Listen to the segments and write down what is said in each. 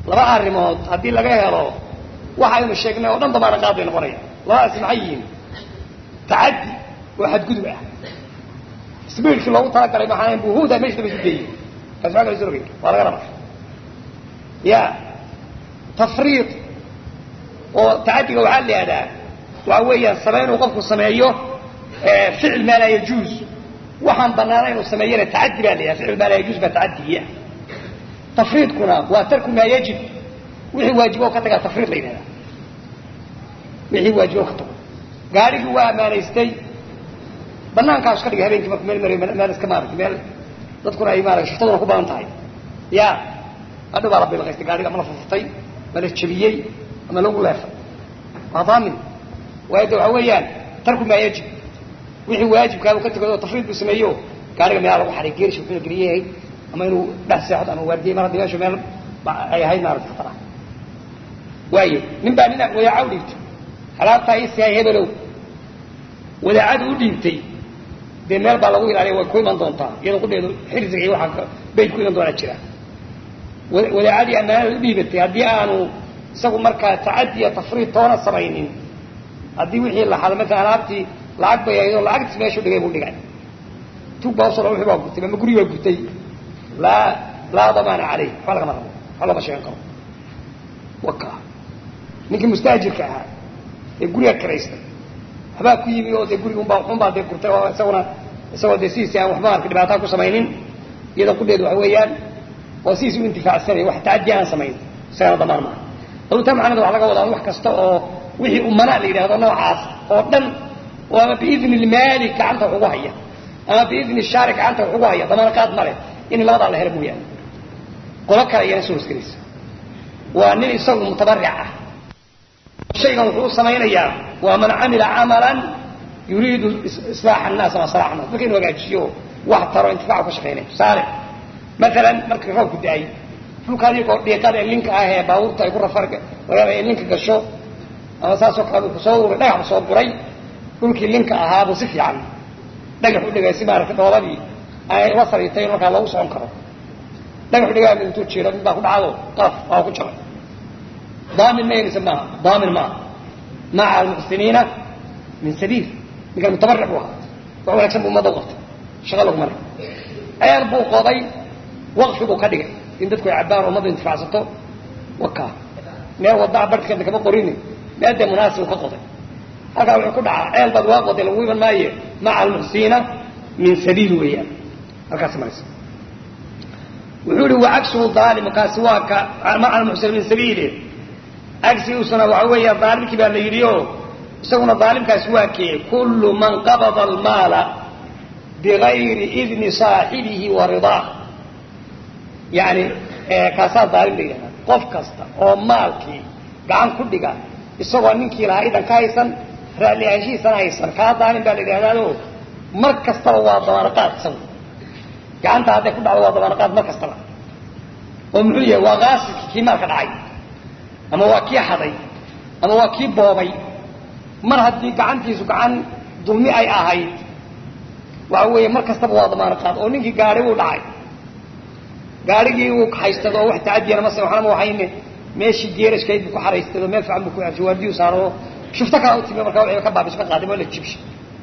laba arrimood haddii laga helo waxaynu sheegnay oo dhan damaana qaad bay noqonaya labadaasi maxay yihiin tacaddi oo xadgudub ah sbiidkii loogu talagalay maxaa buhuda meesha daba isgeeyey kaasi waa kala soo rogay waa laga raba ya tafriid oo tacaddiga waxaa la yihahdaa waxa weeyaan same inuu qofku sameeyo ficil maa laa yajuuz waxaan banaana inuu sameeyana tacaddi baa la yihahda ficil maa laa yajuuz baa tacaddigiia tafriidkuna waa tarku maa yajib wixii waajibo ka tagaa tafriid la yidhahdaa wixii waajibo ka tago gaarigii waa ammaanaystay banaankaas ka dhigay habeenkii marku meel marayo meel iska maaragtay meel dadkuna ay maarata shiftaduna ku badan tahay ya adhow baa la bilqaystay gaariga ama la furfurtay ma la jebiyey ama lagu leefay waa daamin waayo de waxa weeyaan tarku maa yajib wixii waajibkaabuu ka tegay oo tafriid buu sameeyo gaariga meelaa lagu xaray geerish wuxuu geliyahay ama inuu dhex seexdo ama waardiyey mar haddii meeshu meel ay ahayd maarata khatar ah waayo nin baa nina wadaaca u dhiibtay alaabtaa ii sihay hebelow wadaacadu u dhiibtay dee meel baa lagu ilaaliya way ku iman doontaa iyadoo kudheedu xirsiga iyo waxaa bayd ku iman doonaa jira wadaacadii ammaanada u dhiibatay haddii aanu isagu markaa tacaddi iyo tafriid toona samaynin haddii wixii la xado maala alaabtii lacag bay ahayd oo lacagtiis meeshu dhigay buu dhigay tug baa usoo wixii baa gurtay ama gurigi baa gurtay laa laa damaana caleyh waxba lagama rabo waxba looma sheegan karo waka ninkii mustaajirka ahaa ee guriga kiraystay habaa ku yimi oo dee gurigi unbaa unbaa dee gurtay oo isaguna isagoo dee sidiisi aan waxba arka dhibaataa ku samaynin iyada kudheedu waxa weeyaan oo sidiisi u intifaacsanaya wax tacaddi aan samayn isagana damaan maaha dalutaa macnada waxa laga wadaa wax kasta oo wixii umana la yidhahdo noocaas oo dhan oo ama biidni lmaali gacanta wax ugu haya ama biidni shaari gacanta wax ugu haya damaana qaad male in labadaa la helo mooyaane qolo kale iyana soo hosgelaysa waa nin isagu mutabaric ah shaygan wuxuu u samaynayaa waa man camila camalan yuriidu islaaxa annaas ama salaaxa annas marka inu hagaajiyo wax taro intifaacu ka shaqaynaya tusaale maalan markii roobku da-ay dhulka adigoo dhiiqada ee linka ah ee baabuurta ay ku rafar laga ee linka gasho ama saasoo kale ku soo uray dhagax soo guray dhulkii linka ahaabuu si fiican dhagax u dhigay si maaragtay dhoobadii ay la sariitay in markaa loogu socon karo dhagax u dhigaa intuu jiro mid baa ku dhacdo qalaf waa ku jabay daamin ma yeelisa maaha daamin maaha maca almuxsiniina min sabiil ninkan mutabaric buu ahaa wax wanaagsan buu ummadda u qabtay shaqa lagu maray ceel buu qoday waqfi buu ka dhigay in dadku ay cabbaan ummadda intifaacsato waka meel wadaa barhkeeda kama qorini meel dee munaasib ka qoday halkaa wuxuu ku dhacaa ceel baad waa qoday lagu iman maaye maca almuxsiniina min sabiil weeyaan halkaas maraysa wuxuu ihi wacagsuhu aalim kaasi waa ka maca almuxsiniina min sabiili cagsigiisuna waxa weeya aalimkii baa la yidhi o isaguna aalimkaasi waa kee kullu man qabada almaala bigayri idni saaxibihi wa ridaah yani kaasaa daalim la yidhahdaa qof kasta oo maalkii gacan ku dhiga isagoo ninkii lahaa idan ka haysan raalli ahaanshihiisana haysan kaa daalim baa la yidhahdaao mar kastaba waa dabaanaqaad isagu gacanta hadday ku dhacdo waa dabaanaqaad mar kastaba oo muxuu yahay waa qaasidkii kii maalka dhacay ama waa kii xaday ama waa kii boobay mar haddii gacantiisu gacan dulmi ay ahayd waxa weeye mar kastaba waa damaanaqaad oo ninkii gaari uu dhacay gaarigii uu haystado oo wax tacadiyana mase waxnama waxayne meeshii geerashkayd buu ku xaraystay oo meel fiican buu ku jawaardiyu saaro oo shufto kala u timi markaa wixii ka baabiso ka qaaday oo la jibshay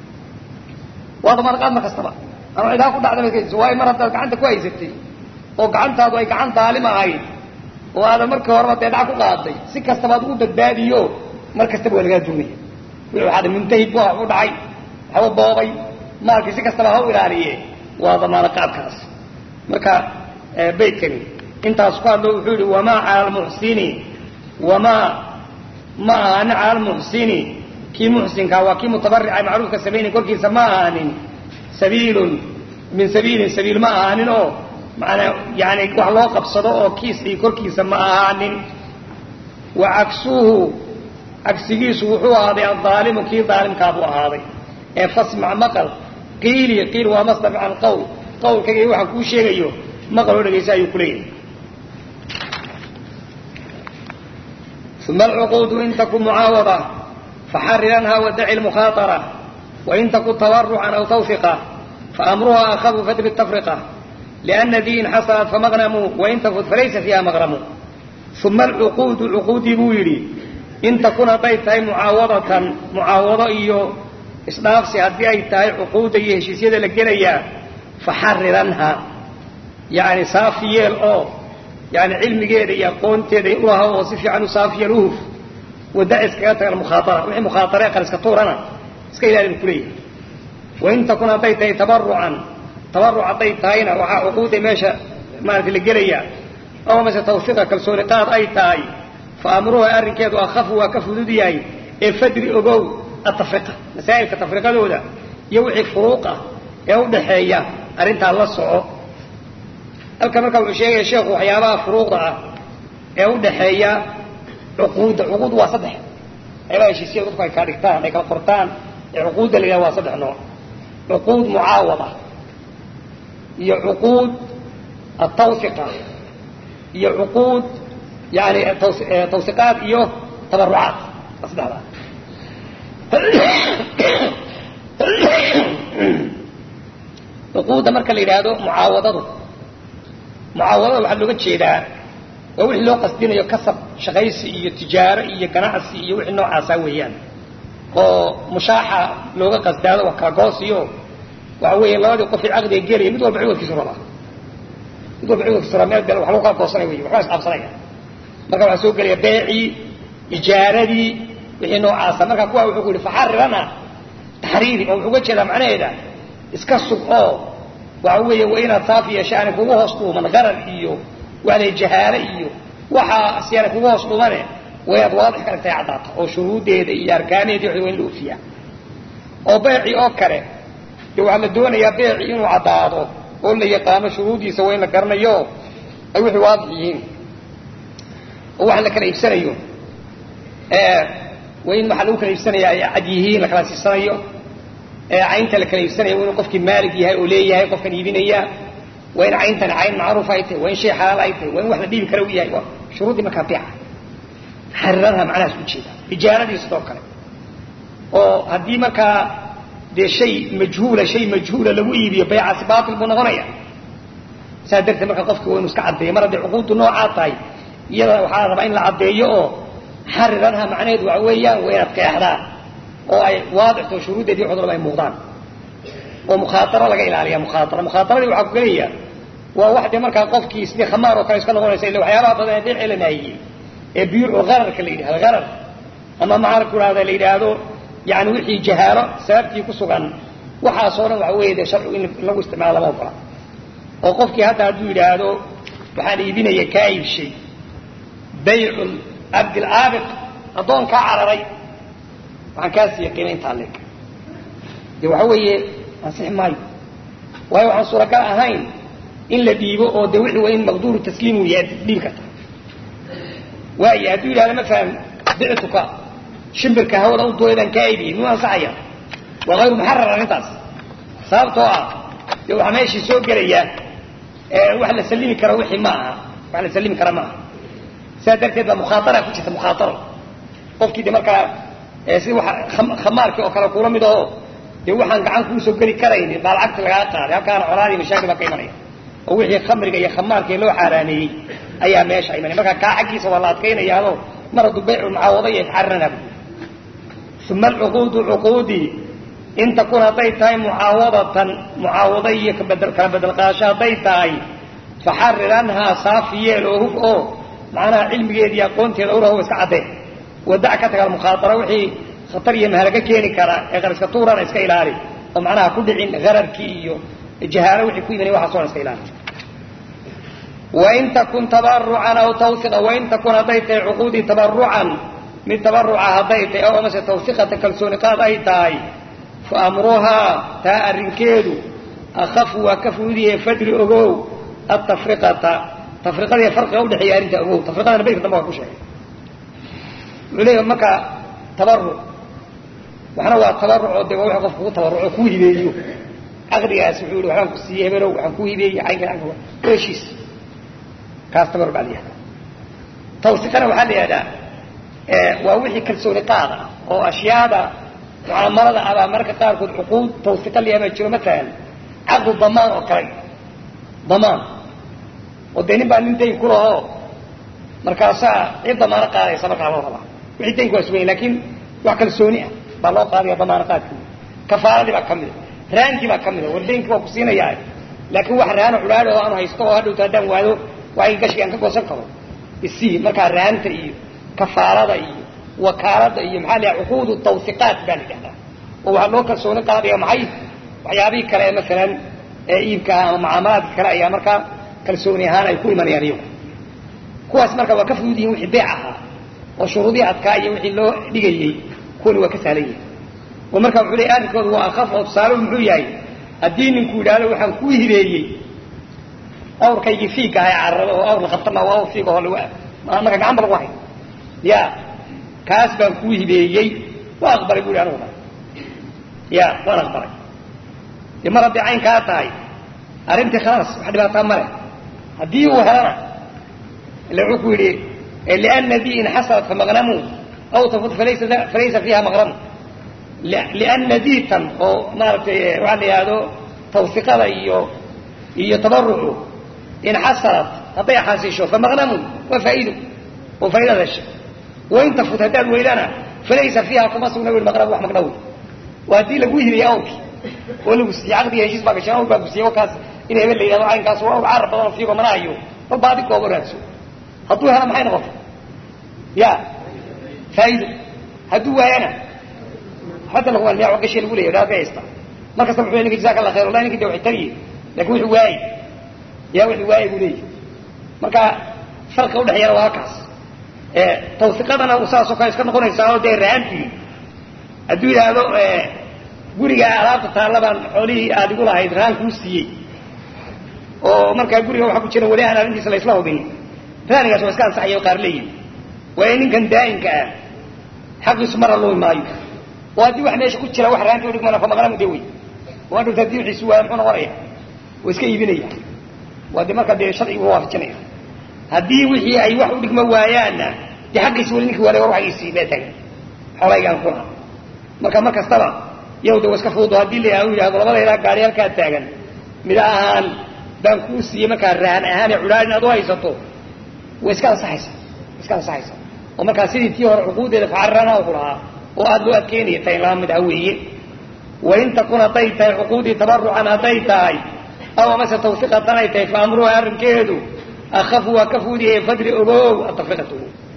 waa damaanaqaad mar kastaba ama cidaa ku dhacda markaysa waayo mar haddaad gacanta ku haysatay oo gacantaadu ay gacan daalim ahayd oo aadan markii horeba dee dhac ku qaaday si kastaba ad ugu badbaadiyo mar kastaba waa lagaa duunaya wixii waxaa muntahid bu u dhacay waxba boobay maalkii si kastaba ha u ilaaliye waa damaanaqaadkaas marka baydkani intaas ku hadlo wuxuu yihi wamaa cala almuxsini wamaa ma ahaanin cala almuxsini kii muxsinkaa waa kii mutabarica macruufka samaynay korkiisa ma ahaanin sabiilun min sabiilin sabiil ma ahaanin oo maanaa yani wax loo qabsado oo kiisii korkiisa ma ahaanin wa cagsuhu cagsigiisu wuxuu ahaaday adaalimu kii daalimkaabuu ahaaday ee fasmac maqal qiili qiil waa masdar can qawl qawlkayga waxaan kuu sheegayo maqal oo dhegaysa ayuu kuleeyahay uma alcuquudu in taku mucaawada faxariranha wadaci lmukhaaطara wain taku tawarucan aw tawfiqa faamruha akhafu fadri tafriqa liana diin xasanat famaqnamu wain tafut falaysa fiiha maqramu uma alcuquudu cuquudii buu yidhi in takun hadday tahay mucaawadatan mucaawado iyo isdhaafsi haddii ay tahay cuquudda iyo heshiisyada la gelayaa faxariranha yani saafi yeel oo yani cilmigeeda iyo aqoonteeda ulaha oo si fiican u saafi yeel uhuf wada iskaga tagan mukhaaara wixii mukhaatare qariska tuurana iska ilaali bu kuleeyahay wain takun hadday tahay tabarucan tabaruc hadday tahayna waxaa cuquudda meesha maarata la gelayaa ama mase tawfiiqa kalsooni qaad ay tahay fa amruha arrinkeedu akhafu waa ka fudud yahay ee fadri ogow atafriqa masaa'ilka tafriqadooda iyo wixii furuuqa ee udhaxeeya arrintaa la soco halkan markaa wuxuu sheegaya sheekhu waxyaabaha furuuqda ah ee udhaxeeya cuquudda cuquud waa saddex waxyaabaha heshiisya dadku ay kaa dhigtaan ay kala qortaan ee cuquudda la yidhaha waa saddex nooc cuquud mucaawada iyo cuquud atawsiqa iyo cuquud yani tawsiqaad iyo tabarucaad waa saddexdaa cuquudda marka la yidhaahdo mucaawadadu mucaawadada waxaa looga jeedaa waa wixii loo qasdinayo kasab shaqaysi iyo tijaaro iyo ganacsi iyo wixii noocaasa weeyaan oo mushaaxa looga qasdaado waa kala goosiyo waxa weeye labadii qofii caqdiga gelaya mid walba ciwadkiisu rabaa mid walba ciwadkiisu rabaa meel bel wax lagu kala goosanay wey waxbaa isqaabsanaya marka waxaa soo gelaya beecii ijaaradii wixii noocaasa marka kuwa wuxuu ku yihi faxarirana taxriiri oo wuxuu uga jeedaa macnaheeda iska sug oo waxa weeye waa inaad saafi yeeshaani kugu hoos dhuuman qarar iyo waala jahaale iyo waxaa siyaana kugu hoos dhumane waa inaad waadix ka dhigtay caddaata oo shuruuddeeda iyo arkaaneedi wa in la ofiyaa oo beeci oo kale dee waxaa la doonayaa beeci inuu caddaado oo la yaqaano shuruuddiisa waa in la garanayo ay wixii waadix yihiin oo waxaan la kala iibsanayo waa in waxaa lagu kala iibsanaya ay cad yihiin la kala siisanayo caynta la kala iibsanaya waa inuu qofkii maalig yahay oo leeyahay qofkan iibinaya waa in cayntani cayn macruuf ay tahay waa in shay xalaal ay tahay waa in wax la dhiibi kara u yahay waa shuruuddii markaa beeca xariranha macnahaas ujeeda ijaaradii sidoo kale oo haddii markaa dee shay majhuula shay majhuula lagu iibiyo baycaasi baatil buu noqonaya saas darteed marka qofki waa inu iska caddeeyo mar hadday cuquuddu noocaa tahay iyada waxaa rabaa in la caddeeyo oo xariranha macnaheedu waxa weeyaan waa inaad qeexdaan oo ay waadixto shuruuddeedii cudurba ay muuqdaan oo mukhaataro laga ilaaliya mukhaatara mukhaaطaradii waxaa ku gelaya waa wax dee markaa qofkii sidii khamaar oo kale iska noqonaysa illa waxyaabaha badan ee beecii la naahiyey ee biyuucu gararka la yidhahdo garar ama maxaa ku ihahda la yidhaahdo yani wixii jahaalo sababtii ku sugan waxaasoo dhan waxa weeye dee sharcigu in lagu isticmaalo lama ogola oo qofkii hadda hadduu yidhaahdo waxaan iibinaya kaa iibshay baycu cabdilaabiq addoon kaa cararay waxaan kaa siiya qiima intaa leeg de waxa weeye ansixi maayo waayo waxaan suuragal ahayn in la dhiibo oo de wixii waa in maqduuru tasliimu yahay dhiibi karta waayo hadduu yidhahdo masalan bictuka shimbirka hawada u duuleedaan kaa iibiyey muu ansaxaya waa hayru muxarar arrintaas sababtoo ah dee waxaa meeshii soo gelaya wax la sallimi karo wixii ma aha wax la sallimi kara ma aha sidaa darteed baa mukhaatara ku jirta mukhaataro qofkii de markaa si waa khamaarkii oo kale kula mid aho dee waxaan gacan kuusoo geli karaynin baa lacagta lagaa qaaday halkaana colaadii mashaakil baa ka imanaya oo wixii khamriga iyo khamaarkii loo xaaraaneeyey ayaa meesha imanaya marka kaa xaggiisa waa la adkaynayaado mar hadduu baycu mucaawada iyo faxarinana uma alcuquudu cuquudii in takun hadday tahay mucaawadatan mucaawada iyo kala bedelqaasho hadday tahay faxariranhaa saafi yeel oo huf oo macnaha cilmigeeda iyo aqoonteeda uraho iska caddee wadac ka taga mukhaatara wixii khatar iyo mahalaga keeni kara ee qariska tuurana iska ilaali oo macnaha ku dhicin gararkii iyo jahaalo wixii ku imanay waxaas o dhan iska ilaali wain takun tabarucan aw tawsiqa wain takun hadday tahay cuquudii tabarucan mid tabaruca hadday tahay aw amase tawsiqata kalsooni qaad ay tahay fa amruhaa taa arrinkeedu akhafu waa ka fududiyahe fadri ogow atafriqata tafriqada iyo farqiga udhexeeya arrinta ogow tafriqadana baydka dambe waa ku sheegay wuxuu leeyahay marka tabaruc waxna waa tabaruc oo de waa wixii qofka kugu tabaruco kuu hibeeyo caqdigaas wuxuu yihi waxbaan ku siiyey hebelow waxaan kuu hibeeyey caynka caynka waa heshiis kaas tabaruc baa la yihahdaa tawsiqana waxaa la yihahdaa waa wixii kalsooni qaad ah oo ashyaada mucaamalada abaa mararka qaarkood cuquud tawsiqa la yahdaa jiro matalan caqdu damaan oo kale damaan oo dee nin baa nin dayn ku lahoo markaasaa cid damaano qaadaysa markaa loo rabaa wixii daynku waa suganya lakin wax kalsooni ah baa loo qaadaya damaano qaadki kafaaradii baa ka mida raankii baa ka mida war daynkii waa ku siinayaa laakin wax raano culaadho aanu haysto oo hadhowta haddaan waado waay gashigi aan ka goosan karo isii markaa raanta iyo kafaarada iyo wakaalada iyo maxaa la cuquudu tawsiqaat baa la yidhahdaa oo waxaa loo kalsooni qaadaya maxay waxyaabihii kale ee masalan ee iibka ama mucaamalaadka kale ayaa markaa kalsooni ahaan ay ku imanayaan iyagu kuwaas marka waa ka fudud yihin wixii beec ahaa oo shuruudihii adkaa iyo wixii loo dhigayey kuwani waa ka sahlan yihin oo marka wuxuu leey arrinkoodu waa akaf oo tusaaluhu muxuu yahay haddii ninku yidhaahdo waxaan kuu hibeeyey awrkaygii fiiga aha ee carrada oo awr la qabtama waa awr fiiga oo lagu marka gacanba lagu hay ya kaas baan kuu hibeeyey waa aqbalay bu hi aniguna ya waan aqbalay de mar hadday cayn kaa tahay arrintii khalaas wax dhibaataa male haddii uu helana ila wuxuu ku yidhi liana dii in xasalat famaqnamu aw tafut falaysa falaysa fiiha maqnamu liana diitan oo maaragtay waxaa la yidhahdo tawsiqada iyo iyo tabarucu in xasalat hadday xaasisho famaqnamun waa faa'iido oo faa'iidada hesha wain tafut haddaad weydana falaysa fiiha kuma sugna wi maqnam wax maqnawi waa haddii lagu hibiyey awrki oo lagu siiyey caqdiga heshiis baa gashay awr baa gusiiyey wakaas in hebel la yidhahdo caynkaas waa awr carab badan oo fiigo mana hayo bal baadi kooba raadso hadduu hela maxay noqotay ya faa'iido hadduu waayana hadda lagu almiya gashi lagu leeyahy dhaafay haysta mar kasta wuxuu ninka jazaaka allah khayr wallahi ninka de waxay tariye lakin wuxuu waayey yaa wixii waayey buu leeyahy marka farqa udhexeeyana waa halkaas tawsiqadana saasoo kale iska noqonaysaa oo dee rahantii hadduu yidhaahdo gurigaa alaabta taalla baan xoolihii aada igu lahayd rahan kuu siiyey oo markaa guriga waxaa ku jira weli aan arrintiisa la isla hubin raanigaas waa iska ansaxaya o qaar leeyihin waayo ninkan daa'imka ah xaqiisu mara lumi maayo oo haddii wax meesha ku jira wax rahanti udhigmana famaqnamu de wey oo hadhowta haddii wixiisu waaya muxuu noqonaya waa iska iibinaya waa de markaa dee sharcigu waafajinaya haddii wixii ay wax u dhigmo waayaanna dee xaqiisi weli ninki waale war waxagiisii baa taagan xoolahaygaan kuna marka mar kastaba yow de wa iska fududo haddii la yidhahdo labadaydaa gaari halkaa taagan mida ahaan baan kuu siiyey markaa rahan ahaan ee cudhaad inaad u haysato way iska ansaxaysaa way iska ansaxaysaa oo markaa sidii tii hore cuquudeeda facarana ku lahaa oo aada loo adkeynaya tahay laba mid ah weeye wain takun hadday tahay cuquudii tabarucan hadday tahay aw amase tawsiqatan ay tahay fa amruha arrinkeedu akafu waa ka fuudiyahe fadri ogow atafriqatu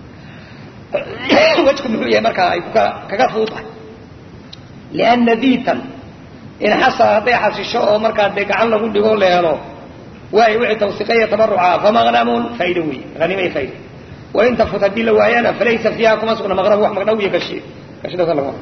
wejku muxuu yahay markaa ay kuka kaga fudud tahay liana diitan in xasala hadday xasisho oo markaa dee gacan lagu dhigo la helo waayo wixii tawsiqaya tabaruca famaqnamun faa'ido weeye hanimay faa'ido wain tafut haddii la waayana falaysa fiiha kuma sugna maqnam wax maqnaw iyo gashi gashidasa lagu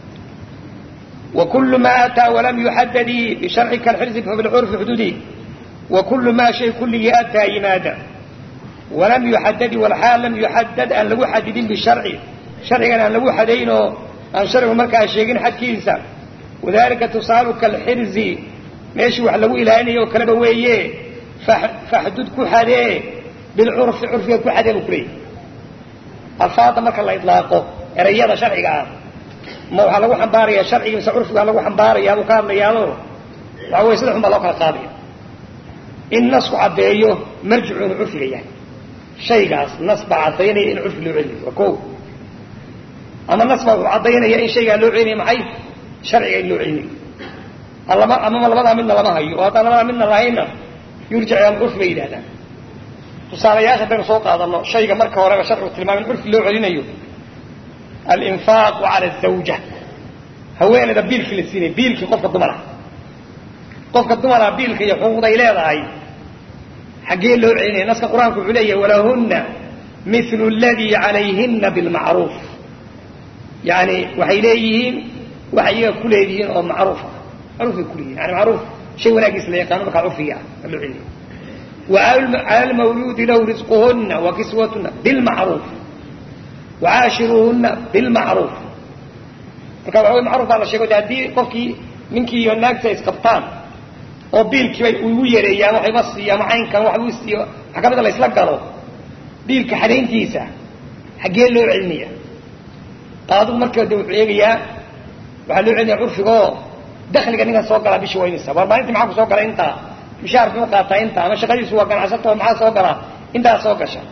وكل ما أتى ولم يحدد بشرع كالحرز فبالعرف حدودي وكل ما شيء كله أتى ينادى ولم يحدد والحال لم يحدد أن لو حدد بالشرع شرعا أن لو حدينه أن شرع مركا شيئين حد كيسا وذلك تصال كالحرز ماشي وحلو إلى أنه وكلب ويه فحدود كحدي بالعرف عرف كحدي بكري الفاظ مركا الله إطلاقه رياضة شرعي ma waxaa lagu xambaaraya sharciga mise curfigaa lagu xambaaraya aduu ka hadlayaado waxa wey saddex un baa loo kala qaadaya in nasku caddeeyo marjicu inuu curfiga yahay shaygaas nas baa caddaynaya in curfi loo celinayo waa ko ama nas baa wuxuu caddaynaya in shaygaa loo celinaya maxay sharciga in loo celinayo alama amama labadaa midna lama hayo oo haddaan labadaa midna lahayna yurjic ila curfi bay yidhahdaan tusaalayaasha haddaynu soo qaadano shayga marka horeba sharcigu tilmaamay in curfi loo celinayo alinfaaqu cala azawja haweeneyda biilkii la siinaya biilkii qofka dumara qofka dumara biilka iyo xuquuqday leedahay xaggee loo celinaya naska qur-aanku wuxuu leeyahay walahunna mithlu aladii calayhina bilmacruuf yani waxay leeyihiin waxay iyaga ku leedihiin oo macruuf ah macruufay kuleeyihin yani macruuf shay wanaagiis la yaqaano markaa curfiga ah loo celinaya وعلى المولود له رزقهن وكسوتهن بالمعروف وعاشروهن بالمعروف marka waxa wey macruf baa la sheego de haddii qofkii ninkii iyo naagta isqabtaan oo biilkiiba igu yareeyaan waxayba siiya ama caynkan waxbuu siiyo maxkamada la isla galo biilka xadayntiisa xaggee loo celinaya qaadigu marka de wuxuu eegayaa waxaa loo celinaya curfigaoo dakliga ninkan soo galaa bishii waynaysa war maalintii maxaa ku soo gala intaa mishaar muxuu qaataa inta ama shaqadiisu waa ganacsato maxaa soo galaa intaa soo gasha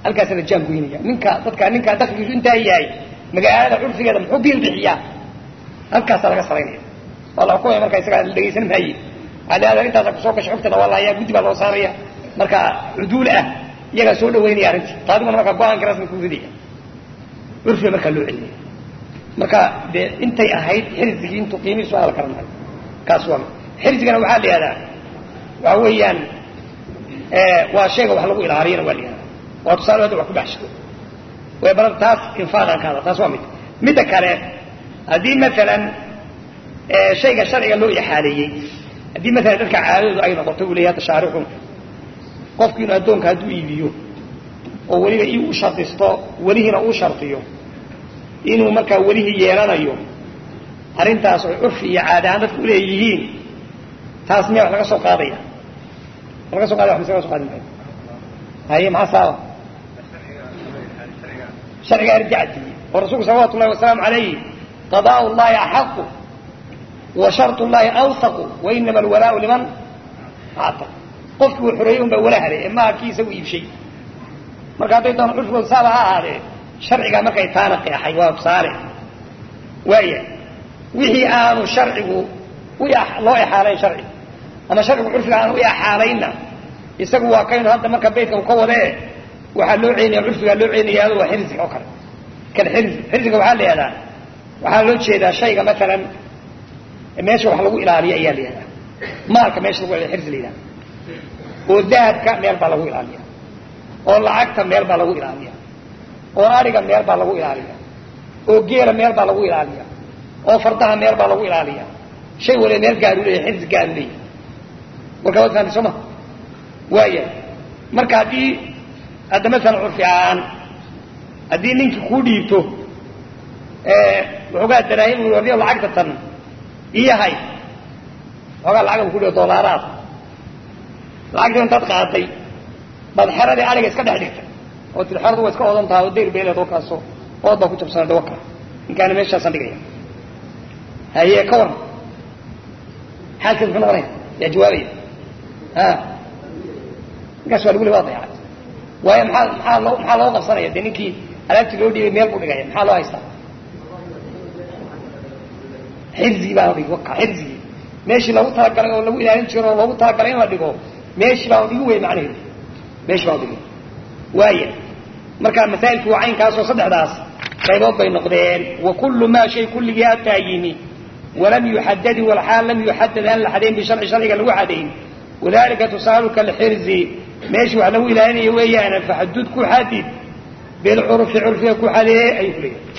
halkaasa la jaan goynaya ninka dadka ninka dakligiisu intaa yahay magaalada curfigeeda muxuu biil bixiyaa halkaasaa laga saraynaya waa la xukumaya marka isagaa la dhegaysan maaye aleada intaasa kusoo gashay xogtada waa lahayaa guddi baa loo saaraya marka cuduul ah iyagaa soo dhawaynaya arrintii qaadiguna marka go-aanka rasmi ku ridaya curfiga markaa loo celinaya marka dee intay ahayd xirsigii intuu qiimihiisu ala karanayo kaas waa xirsigana waxaa la yihahdaa waxa weeyaan waa shayga wax lagu ilaaliyana waa la yihahdaa waa tusaale hadda wax ku baxsha way balan taas infaaqan ka hada taas waa mid midda kale haddii maalan shayga sharciga loo ixaaleeyey haddii maalan dadka caadadoodu ay noqoto uu leeyahay tashaarixu qofku inuu addoonka hadduu iibiyo oo weliba ii u shardisto welihiina uu shardiyo inuu markaa welihii yeelanayo arrintaas oy curfi iyo caada ahaan dadku uleeyihiin taas miya wax laga soo qaadaya laga so qaadaya wax mise laga so qaadi maayo haye maxaa saaba sharciga arjactii oo rasuulku salawatu ullahi wasalaamu alayhi qadaء llahi axaqu wa sharط llahi awsaqu wainama alwalaau liman actaq qofkii uu xoreeyey un baa wala haday ee maaha kii isagu iibshay marka hadday doona curfigooda saaba ha ahaadee sharcigaa markay taana qeexay waa tusaale waaya wixii aanu sharcigu loo exaalayn sharci ama sharcigu curfiga aanu u exaalayna isagu waa kaynu hadda marka baytka u ka wadee waxaa loo celinaya curfigaa loo celinaya adu waa xirsiga oo kale kan xirsi xirsiga waxaa la yihahdaa waxaa loo jeedaa shayga maalan meesha wax lagu ilaaliyo ayaa la yihahdaa maalka meesha lagu ilaaliyo xirsi la yihahda oo dahabka meel baa lagu ilaaliya oo lacagta meel baa lagu ilaaliya oo ariga meel baa lagu ilaaliya oo geela meel baa lagu ilaaliya oo fardaha meel baa lagu ilaaliya shay waliba meel gaaru leeyahy xirsi gaaru leeyahy warkaa waad fahamtay soo ma waaya marka haddii hadda maalan curfi ahaan haddii ninkii kuu dhiibto waxoogaa daraahim u warniyo lacagta tan iyahay waxoogaa lacag ku dhigo doolaaraad lacagta intaad qaaday baad xeradii ariga iska dhex dhigtay oo tii xeradu waa iska odan tahay oo dayr beeleed oo kaaso ood baa ku jabsana dawaka ninkaana meeshaasan dhigaya haye ka waran xaalkeed muxuu noqonaya yaa jawaabaya a ninkaas waa lagu le waa dayacay waayo maxaa maxaa loo maxaa loo qabsanaya dee ninkii alaabtii loo dhiibay meel buu dhigaya maxaa loo haystaa xirsigii baa la dhigi waka xirsigii meeshii lagu talagalay oo lagu ilaalin jiro oo loogu talagalay in la dhigo meeshii baa dhigi wey macnaheedu meeshii baa dhigi waaya marka masaa'ilku waa caynkaasoo saddexdaas qaybood bay noqdeen wa kullu maa shay kulligii ataa yimi walam yuxadadi walxaal lam yuxadad aan la xadayn bisharci sharciga lagu xadayn wadalika tusaaluka alxirzi meeshii wax lagu ilaalinayo weeyaana faxadud ku xadid bilcurfi curfiga ku xadeeye ayuu ku leeyahay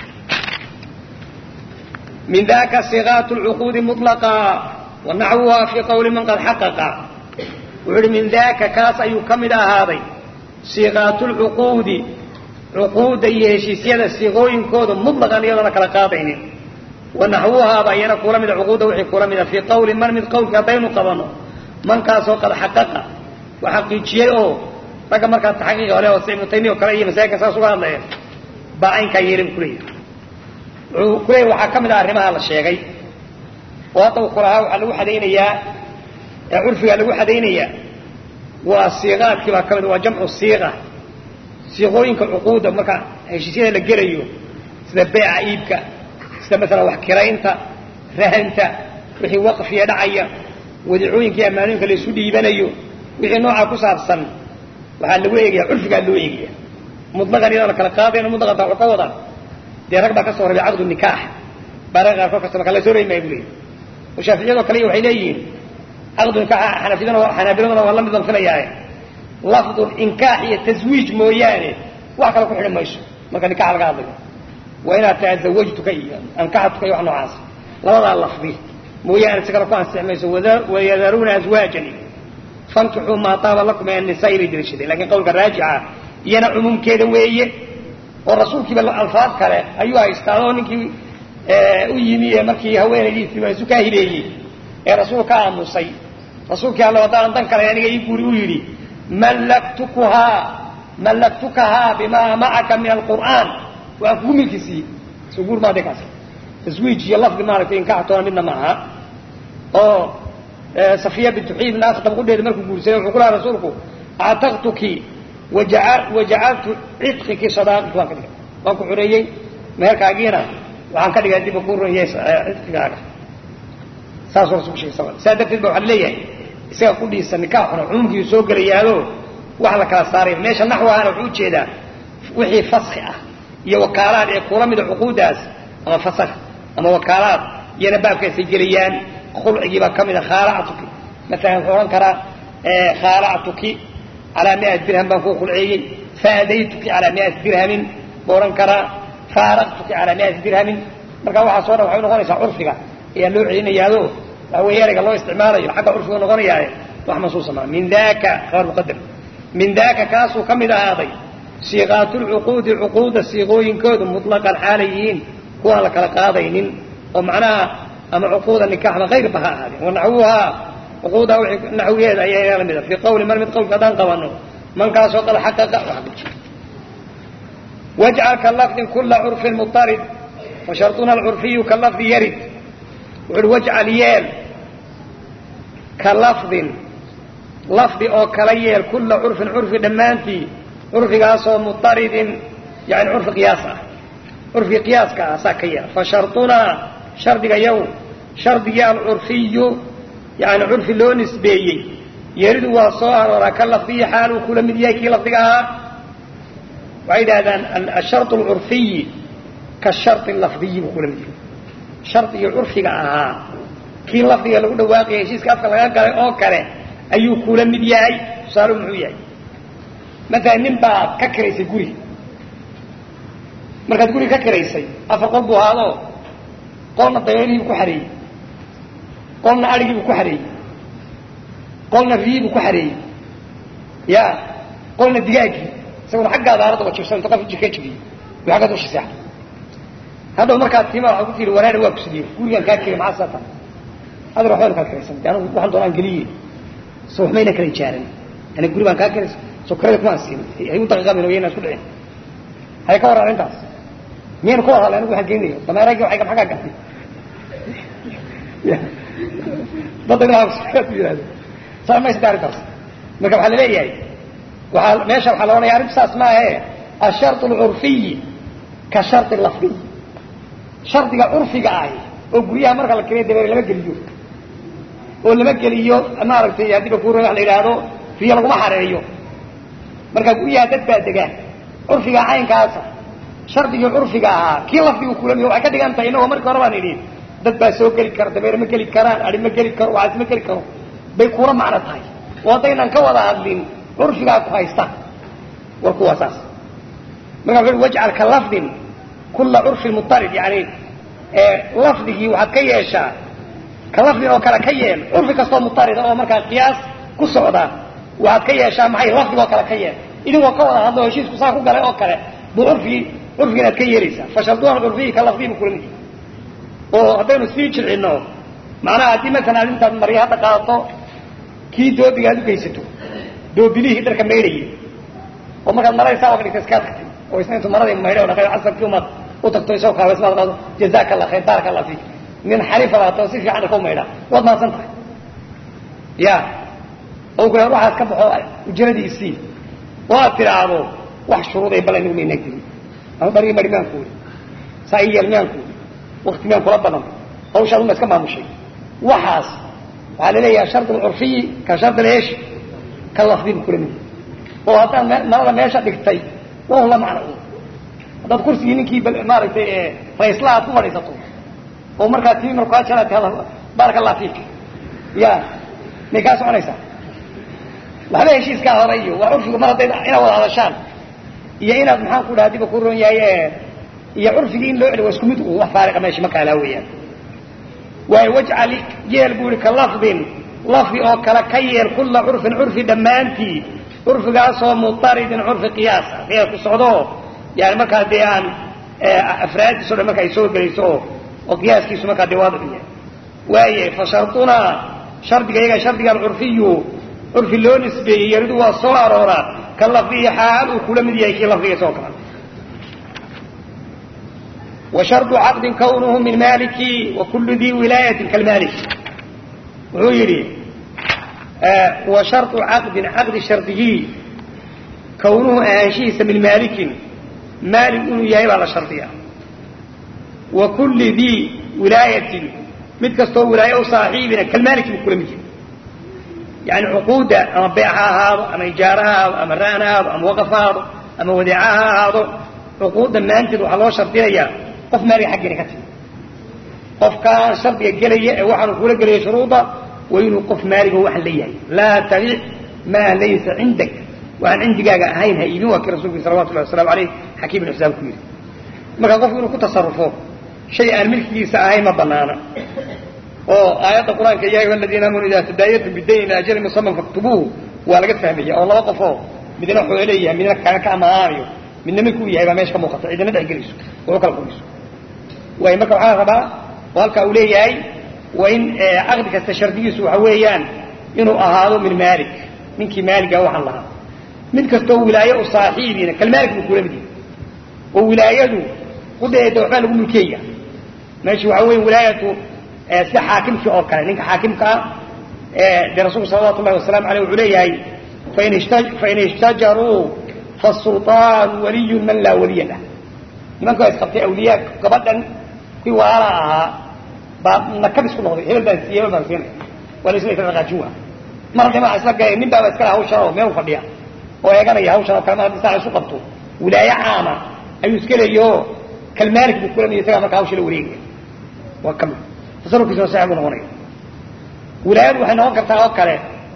min daka sigaat lcuquudi mulaqa wa naxwuha fii qawli man qad xaqaqa wuxuu uhi min daka kaas ayuu ka mid ahaaday siiqaatu lcuquudi cuquudda iyo heshiisyada siiqooyinkooda mutlaqan iyadoona kala qaadaynin wa naxwuhaaba iyana kula mida cuquudda wixii kula mida fii qawli man mid qawlkii haddaynu qabanno mankaasoo qad xaqaqa wa xaqiijiyey oo ragga markaa taxaqiiqa hole oo si ibnu taymiya o kale iyo masaajidka saas uga hadlayeen baa caynkaa yeelay bu kuleeyahay wuxuu kuleeyahy waxaa ka mid ah arrimaha la sheegay oo hadda uu kulahaa waxaa lagu xadaynayaa ee curfigaa lagu xadaynayaa waa siiqaadkii baa ka mid waa jamcu siiqa siiqooyinka cuquudda marka heshiisyada la gelayo sida beeca iibka sida masalan wax kiraynta rahanta wixii waqfiya dhacaya wadicooyinkii ammaanooyinka la isu dhiibanayo wixii noocaa ku saabsan waxaa lagu eegaya curfigaa loo eegaya mutlaqan iyadoona kala qaadayn mutlaqanta wuxuu ka wadaa dee rag baa ka soo rabay caqdu nikaax baa rag qaarkood kasta marka la soo reymaya bu leeyahy oo shaaficiyadoo kale waxay leeyihiin caqdu nikaaxa xanafiyadana xanaabiladuna waa la mid danfinayaaye lafdu inkaax iyo taswiij mooyaane wax kale ku xidhi mayso marka nikaxa laga hadlayo waa inaad tahay zawajtuka iyo ankaxtuka iyo wax noocaas labadaa lafdi mooyaane si kale ku ansixi mayso wayadaruuna azwaajan fankixuu maa taaba lakum min annisaai bay daliishaday lakin qawlka raajixa iyana cumuumkeeda weeye oo rasuulkiiba alfaad kale ayuu haystaa oo ninkii u yimi ee markii haweenaydiisii waa isu kaa hibeeyey ee rasuul ka aamusay rasuulkii alle haddaanan dan kale aniga ii guuri u yidhi mallaktukuhaa mallaktukahaa bimaa macaka min alqur'aan waan kugu milkisiiyey soo guur maade kaas taswiij iyo lafdi maaragtay inkaxtoona midna ma aha oo safiya bintu xiib naas dabqudheeda markuu guursaday wuxuu ku lahaa rasuulku actaqtuki wajacaltu cidqiki sadaaqiki waan ka dhigay waan ku xureeyey meherkaagiina waxaan ka dhigay diba ku ronyay cidqigaaga saasuu rasulku sheegay sal saa darteed ba waxaa leeyahay isaga kudhiisa nikaaxuna cumuumkiiu soo gelayaado wax la kala saaray meesha naxwahana wuxuu ujeedaa wixii faski ah iyo wakaalaad ee kula mida cuquudaas ama fasak ama wakaalaad iyana baabkaasay gelayaan khulcigiibaa ka mida khaalactuki maalan wuxuu odhan karaa khaalactuki calaa miati dirham baan kuu khulceeyey faadaytuki calaa miati dirhamin buu odhan karaa faaraqtuki calaa miati dirhamin marka waxaasoo dhan waxay noqonaysaa curfiga ayaa loo celinayaado waxa weeye erayga loo isticmaalayo xagga curfiga noqonayaaye wax mansuusa maa min daka khabar muqadar min daka kaasuu ka mid ahaaday siiqaatulcuquudi cuquudda siiqooyinkoodu mutlaqan xaalay yihiin kuwaan la kala qaadaynin oo macnaha ama cuquuda nikaxba kayrba ha ahaadeen wanaxwuhaa cuquuda naxwigeeda ayaa la mida fii qawli man mid qawlka haddaan qabano mankaasoo qad xaqaqa wajcal ka lafdin kula curfin mutarid wa sharطuna alcurfiyu ka lafdi yarid wuxu uhi wajcal yeel ka lafdin lafdi oo kala yeel kula curfin curfi dhammaantii curfigaasoo mutaridin yani curfi qiyaas ah curfi qiyaaska ah saa ka yeel fa sharطunaa shardiga yow shardigii alcurfiyu yani curfi loo nisbeeyey yeridu waa soo arooraa ka lafdiyi xaal uu kula mid yahay kii lafdiga ahaa waxay yidhahdaan ashar alcurfiyi kashari lafdiyi buu kula mid yahay shardigii curfiga ahaa kii lafdiga lagu dhawaaqaya heshiiska afka laga galay oo kale ayuu kula mid yahay tusaalu muxuu yahay maalan nin baad ka kiraysay guri markaad guri ka kiraysay afar qol buu ahaadoo qolna dabeelihiibuu ku xareeyey qolna adhigiibuu ku xareeyey qolna riyiibuu ku xareeyey ya qolna digaaggii isaguna xaggaada aradda wajibsan inta qof jirka jibiyey buu aggaad usha seexday hadhow markaad tima waxaa ku tihi waraana waa kusidiyey gurigaan kaa kiri maxaa saata adar waxbaynu kala kiraysan de anigu waxaan doonaan geliye so waxmayna kala ijaaran ani guri baan kaa kiraysa so kirada kuma aan siin hay u daqiiqamin wayna isku dhicin hay ka warran intaas miyaynu ka warhalla anigu waxaan geenayo dameeragii waxay xaggaa gaxday dadda yihahdo saa maysa arrintaas marka waxaa laleeyahay waaa meesha waxaa la odhanaya arrintu saas maahe ashar alcurfiyi ka shari lafdiy shardiga curfiga ahi oo guryaha marka la keliya dabeere lama geliyo oo lama geliyo maaragtay haddiiba kuura wa la yidhaahdo riyo laguma xareeyo marka guryaha dad baa degaan curfiga caynkaasa shardigii curfiga ahaa kii lafdigu kulamiyo waxay ka dhigan tahay inagoo markii hore baan idhi dad baa soo geli kara dabeere ma geli karaan adi ma geli karo waxaas ma geli karo bay kula macno tahay oo haddaynan ka wada hadlin curfigaa ku haysta war kuwa saas marka wuxu wajcal ka lafdin kula curfin mutarid yani lafdigii waxaad ka yeeshaa ka lafdin oo kale ka yeel curfi kastoo mutarida oo markaa qiyaas ku socda waxaad ka yeeshaa maxay lafdigoo kale ka yeel idinkoo ka wada hadlo heshiisku saa ku galay oo kale buu curfigii curfiga inaad ka yeelaysaa fasharduuna curfiyi ka lafdiyi bu kula mid oo haddaynu sii jilcino macnaha haddii masalan aad intaad marya hadda qaadato kii doobiga aad ugeysato doobilihii dharka maydhayay oo markaad maraysaa oga dhigta iskaa tagtay oo isna intu maradii maydhay o dhaqay casarkii umaad u tagto isagoo kaabaysmaad qaado jazaka allah khayr baaraka allah fiik nin xariifa laatoo si fiican dharka u maydhaa waad mahadsan tahay ya oo ku waxaas ka baxo ujradiisii oo aad tidhaahdo wax shuruuday bal anigu maynaa gelin ama dhargii mari miyaan kuuli saa ii yeel miyaan kuuli wakti miyaan kula badan hawshaad uma iska maamushay waxaas waxaa laleeyaha shard alcurfiyi ka shard leesh ka lafdi bu kula mid oo haddaad marada meesha dhigtay waa la macno haddaad kursigii ninkii maaragtay raysla aad ku fadhiisato oo markaa tii markaa jala tahada baaraka allah fiik ya may kaa soconaysaa waxba heshiiskaa hore iyo waa curfigu mar hadday inaad wada hadashaan iyo inaad maxaan ku dhaha diba ku ron yahay iyo curfigii in loo celi waa isku mid wax faariqa meesha ma kaalaa weeyaan waayo wajcal yeel buu ihi ka lafdin lafdi oo kale ka yeel kula curfin curfi dhammaantii curfigaasoo mutaridin curfi qiyaas ah qiyaas ku socdo yani markaa dee aan afraadiiso dhan marka ay soo gelayso oo oo qiyaaskiisu markaa dee waadix yahay waaye fa shardunaa shardiga iyaga shardiga alcurfiyu curfi loo nisbeeyey yaridu waa soo arooraa ka lafdihi xaal uu kula mid yahay kii lafdigiisa oo kale وشرط عقد كونه من مالك وكل ذي ولاية كالمالك wuxuu yidhi وشharط عقد عقد شhardigii kawnuhu ahaanshihiisa min maalikin maalik inuu yahay baa la shardiya wa kulli dii wilaayatin mid kastoo wilaaye u saaxiibina kalmaaliki buu kula mid yahay yani cuquudda ama beec ha ahaado ama ijaara ha ahaado ama ra'an ha ahaado ama waqaf ha ahaado ama wadeeca ha ahaado cuquudda maanteed waxaa loo shardinayaa qof maaliga xaggeena ka timi qofkaan shardiga gelaya ee waxaanu kula gelaya shuruuda waa inuu qof maaliga waxaan leeyahay laa tabic maa laysa cindak waxaan cindigaaga ahayn ha iibin waa kii rasulku salawatu llahi waslamu aleyh xakiim ibn xisaam ku yidhi marka qofku inuu ku tasarufo shay aan milkigiisa ahayn ma banaana oo aayadda qur-aanka ya ayuha aladiina aamanu idaa tadaayantum bidayn ila ajalin musaman faktubuuhu waa laga fahmaya oo laba qofoo midna xoolo leeyahay midna kaga ka amaanaanayo midna milkuu yahay baa meesha ka muuqata cidina dhex gelayso oo u kala quriso waay marka waxaa rabaa oo halkaa uu leeyahay waa in caqdi kasta shardigiisu waxa weeyaan inuu ahaado min maalik ninkii maaliga waxaan lahaa mid kastoo wilaaye u saaxiibiina kalmaalik buu kula mid yahay oo wilaayadu qudeeda waxbaa lagu mulkeeya meesha waxaa weya wilaayatu sida xaakimkii oo kale ninka xaakimkaa dee rasulku salawatu llahi wasalamu aleyh wuxuu leeyahay fain ishtajaruu fasulطaanu waliyun man laa waliya lah nimanka waa isqabtay awliyaa gabadhan kii waala ahaa baa nakabis ku noqday hebel baan siiy hebel baan siinay waa laisla isla dhaqaajin waa mar haddii maa isla galeen nin baaba iskale hawshan oo meel u fadhiya oo eeganaya hawshan oo kale mar haddii saa isu qabto wilaaye caama ayuu iska leeyaho kalmaalik buu kula mid isagaa marka hawsha la wareegaya waa kamid tasarufkiisuna sax buu noqonaya wilaayadu waxay noqon kartaa oo kale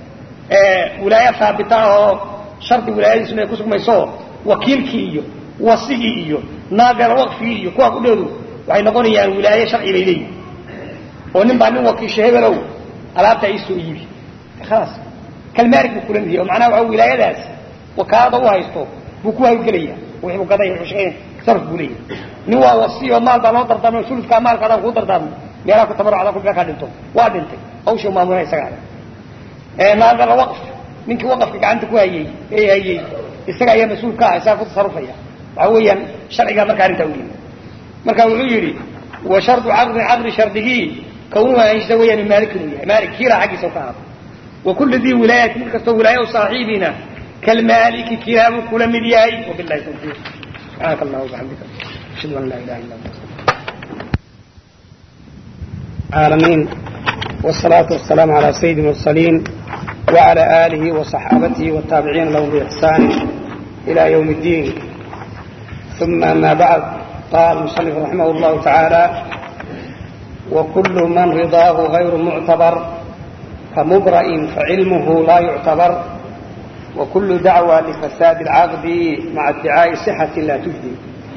wilaaye haabita oo shardi wilaayadiisuna ay ku sugmayso wakiilkii iyo wasigii iyo naadar waqfigii iyo kuwaa kudheedu waxay noqonayaan wilaaye sharci bay leeyihin oo nin baa nin wakiisha hebelow alaabta iisoo iibi khalaas kalmaalik buu kula mid yahay oo macnaha waxa wilaayadaas wakaalada u haysto buu ku hawlgelaya wixii buu gaday wuxuu shaqeyn sarf buu leeyahay nin waa wasiyo maal baa loo dardaarmay suludkaa maalka adaan kuu dardaarmay meelaha ku tabarucda ku kaa dhinto waa dhintay hawshii maamulana isagaa naadara waqf ninkii waqafka gacanta ku hayey ee hayey isaga ayaa mas-uul ka ah isagaa ku tasarufaya waxa weeyaan sharcigaa marka arrintaa u yimi marka wuxuu yidhi wa shardu caqdi caqdi shardigii kawnuhu ahaanshiisa weeyaan min maalik inuu yahay maalik kiilaa xaggiisa ka ahaado wa kulli dii wilaayati mid kastoo wilaaye u saaxiibina kalmaaliki kilaabuu kula mid yahay wabillahi tawfiiq subxaanaka allah wabixamdika ashhadu an laa ilaha illa anta العالمين والصلاة والسلام على سيد المرسلين وعلى آله وصحابته والتابعين لهم بإحسان إلى يوم الدين ثم ما بعد قال المصنف رحمه الله تعالى وكل من رضاه غير معتبر كمبرئ فعلمه لا يعتبر وكل دعوى لفساد العقد مع ادعاء صحة لا تجدي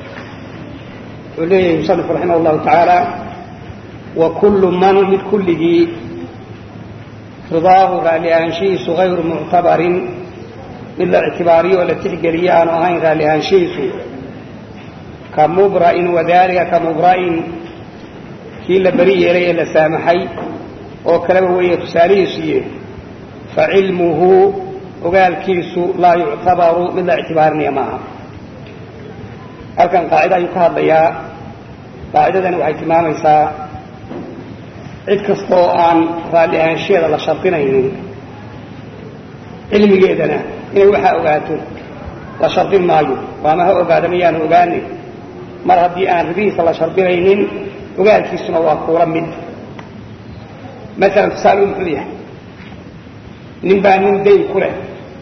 وليه المصنف رحمه الله تعالى وكل من mid kulligii ridaahu raalli ahaanshihiisu غayru muctabarin mid la ictibaariyo oo la tixgeliyo aanu ahayn raalli ahaanshihiisu ka mubra'in wadaalika ka mubra'in kii la beri yeelay ee la saamaxay oo kaleba weeye tusaalihiisuiye facilmuhu ogaalkiisu laa yuctabaru mid la ictibaarinaya maaha halkan qaacida ayuu ka hadlayaa qaacidadani waxay tilmaamaysaa cid kasta oo aan raalli ahaansheeda la shardinaynin cilmigeedana inay waxaa ogaato la shardin maayo waama ha ogaada mayaanu ogaanin mar haddii aan ribihiisa la shardinaynin ogaalkiisuna waa kuula mid maalan tusaalu muxuu yahay nin baa nin dayn ku leh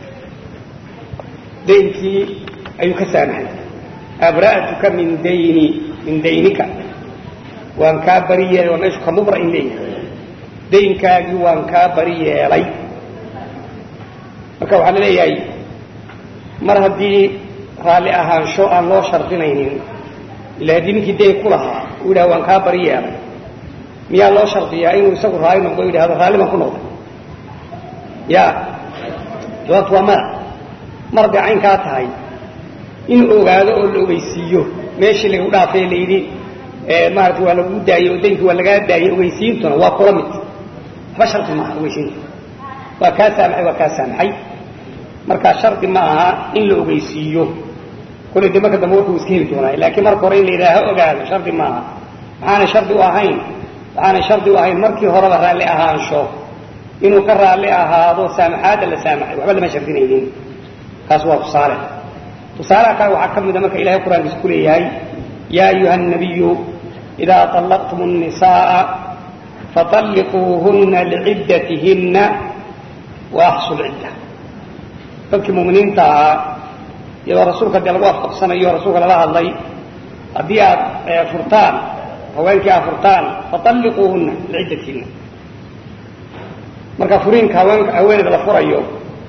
daynkii ayuu ka saamaxay abra'tuka min dayni min daynika waan kaa bari yeelay waa meeshu ka mubra'in leeyahay daynkaagii waan kaa bari yeelay marka waxaa la leeyahay mar haddii raalli ahaansho aan loo shardinaynin ila haddii ninkii dayn ku lahaa uu yidhaha waan kaa bari yeelay miyaa loo shardiyaa inuu isagu raalli noqdo o yidhahdo raalli baan ku noqday ya jawaabtu waa mada mar hadday caynkaa tahay in ogaado oo la ogeysiiyo meeshii lagu dhaafay la yidhi maarata waa lagu daayey oo daynkii waa lagaa daayey ogeysiintuna waa kula mid waxba shardi maaha ogeysiinta waa kaa saamaxay waa kaa saamaxay markaa shardi ma aha in la ogeysiiyo kolley de marka dambe wuxuu iska heli doonaa laakiin marka hore in la yidhaaha ogaado shardi maaha maxaanay shardi u ahayn waxaanay shardi u ahayn markii horeba raalli ahaansho inuu ka raalli ahaado saamaxaadda la saamaxay waxba lama shardinaynin kaas waa tusaale tusaalaha kale waxaa ka mida marka ilahay qur-aankiisa ku leeyahay yaa ayuha الnabiyu إidaa طalaqtum الnisaءa faطalliquuhuna lciddatihinna waaxsu lcidda dadkii muminiinta ahaa iyadoo rasuulka dee lagu afqabsanayo rasuulka lala hadlay haddii aad furtaan haweenkii aad furtaan faطalliquuhuna lciddatihinna marka furiinka haween haweeneyda la furayo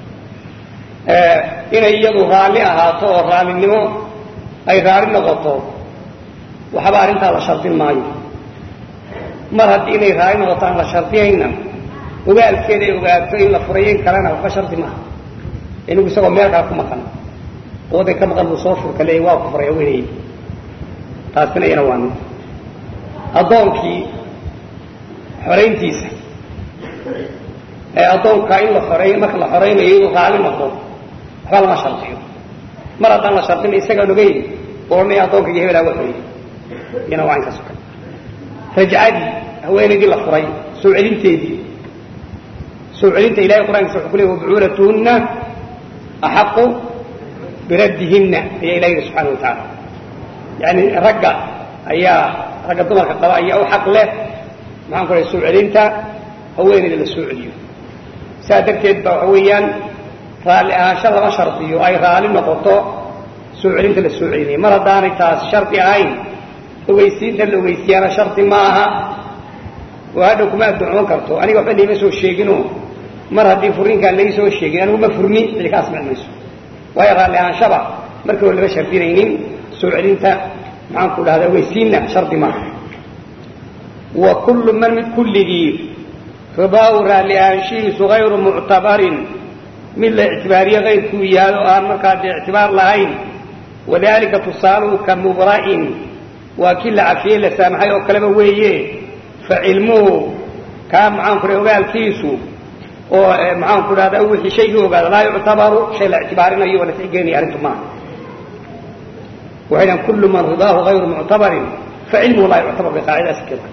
inay iyadu raalli ahaato oo raallinimo ay raali noqoto waxba arrintaa la shardin maayo mar haddii inay raali noqoto aan la shardiyayna ogaalkeeda ay ogaato in la furayen kalena waxba shardi maaha inigu isagoo meel kale ku maqan wadan ka maqan buu soo furka leeyay waa ku furay haweeney taasina iyana waa mid addoonkii xorayntiisa ee addoonka in la xoreey marka la xoraynayo inuu raali noqdo waxba lama shardiyo mar haddaan la shardina isagaan ogeyn oranaya addoonka iyo hebelaa wa xoreeyey iyana waa inkaas o kale rajcadii haweenaydii la furay soo celinteedii soo celinta ilahay qur'aankiisa wuxuu ku leey wabucuulatuhunna axaqu biraddihinna ayaa ilah yidhi subxana wa tacaala yani ragga ayaa ragga dumarka qaba ayaa u xaq leh maxaan ku rahay soo celinta haweenayda la soo celiyo saa darteed ba waxa weeyaan raalli ahaansho lama shardiyo ay raali noqoto soo celinta la soo celinaya mar haddaanay taas shardi ahayn ogeysiinta la ogeysiyaana shardi maaha oo hadhow kuma addoocon karto aniga waxba laima soo sheegino mar haddii furiinkaan lai soo sheegin anigu ma furni cidi ka asmaci mayso waayo raalli ahaanshaba markii hore lama shardinaynin soo celinta maxaan ku dhahda ogeysiinna shardi maaha wa kullu man mid kulligii ridaau raalli ahaanshihiisu hayru muctabarin mid la ictibaariye kayrkuu yahay oo aan markaa dee ictibaar lahayn wadalika tusaaluhu ka mubra'in waa kii la cafiyey la saamaxay oo kaleba weeye fa cilmuhu kaa maxaan ku dhaha ogaalkiisu oo maxaan ku dhahda wixii shaygii ogaada laa yuctabaru shay la ictibaarinayo oo la tixgelinaya arrintu maaha waxay dhahan kullu man ridaahu hayru muctabarin fa cilmuhu laa yuctabar bay qaacidaasi keenta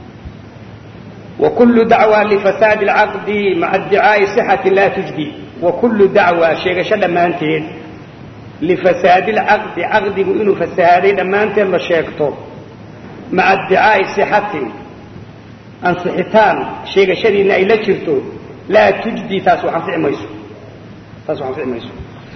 وكل dعوى لفساaد العقد مع ادعاaء صحة لا تجدي وكل dعوى sheegasho dhammaanteed لفساaد العقد caqdigu inuu فسahaaday dhammaanteed la sheegto مaعa ادعاaءi صحaةi anصixitaan sheegashadiina ay la jirto laa تuجدي taas anفi mayso taas anفi mayso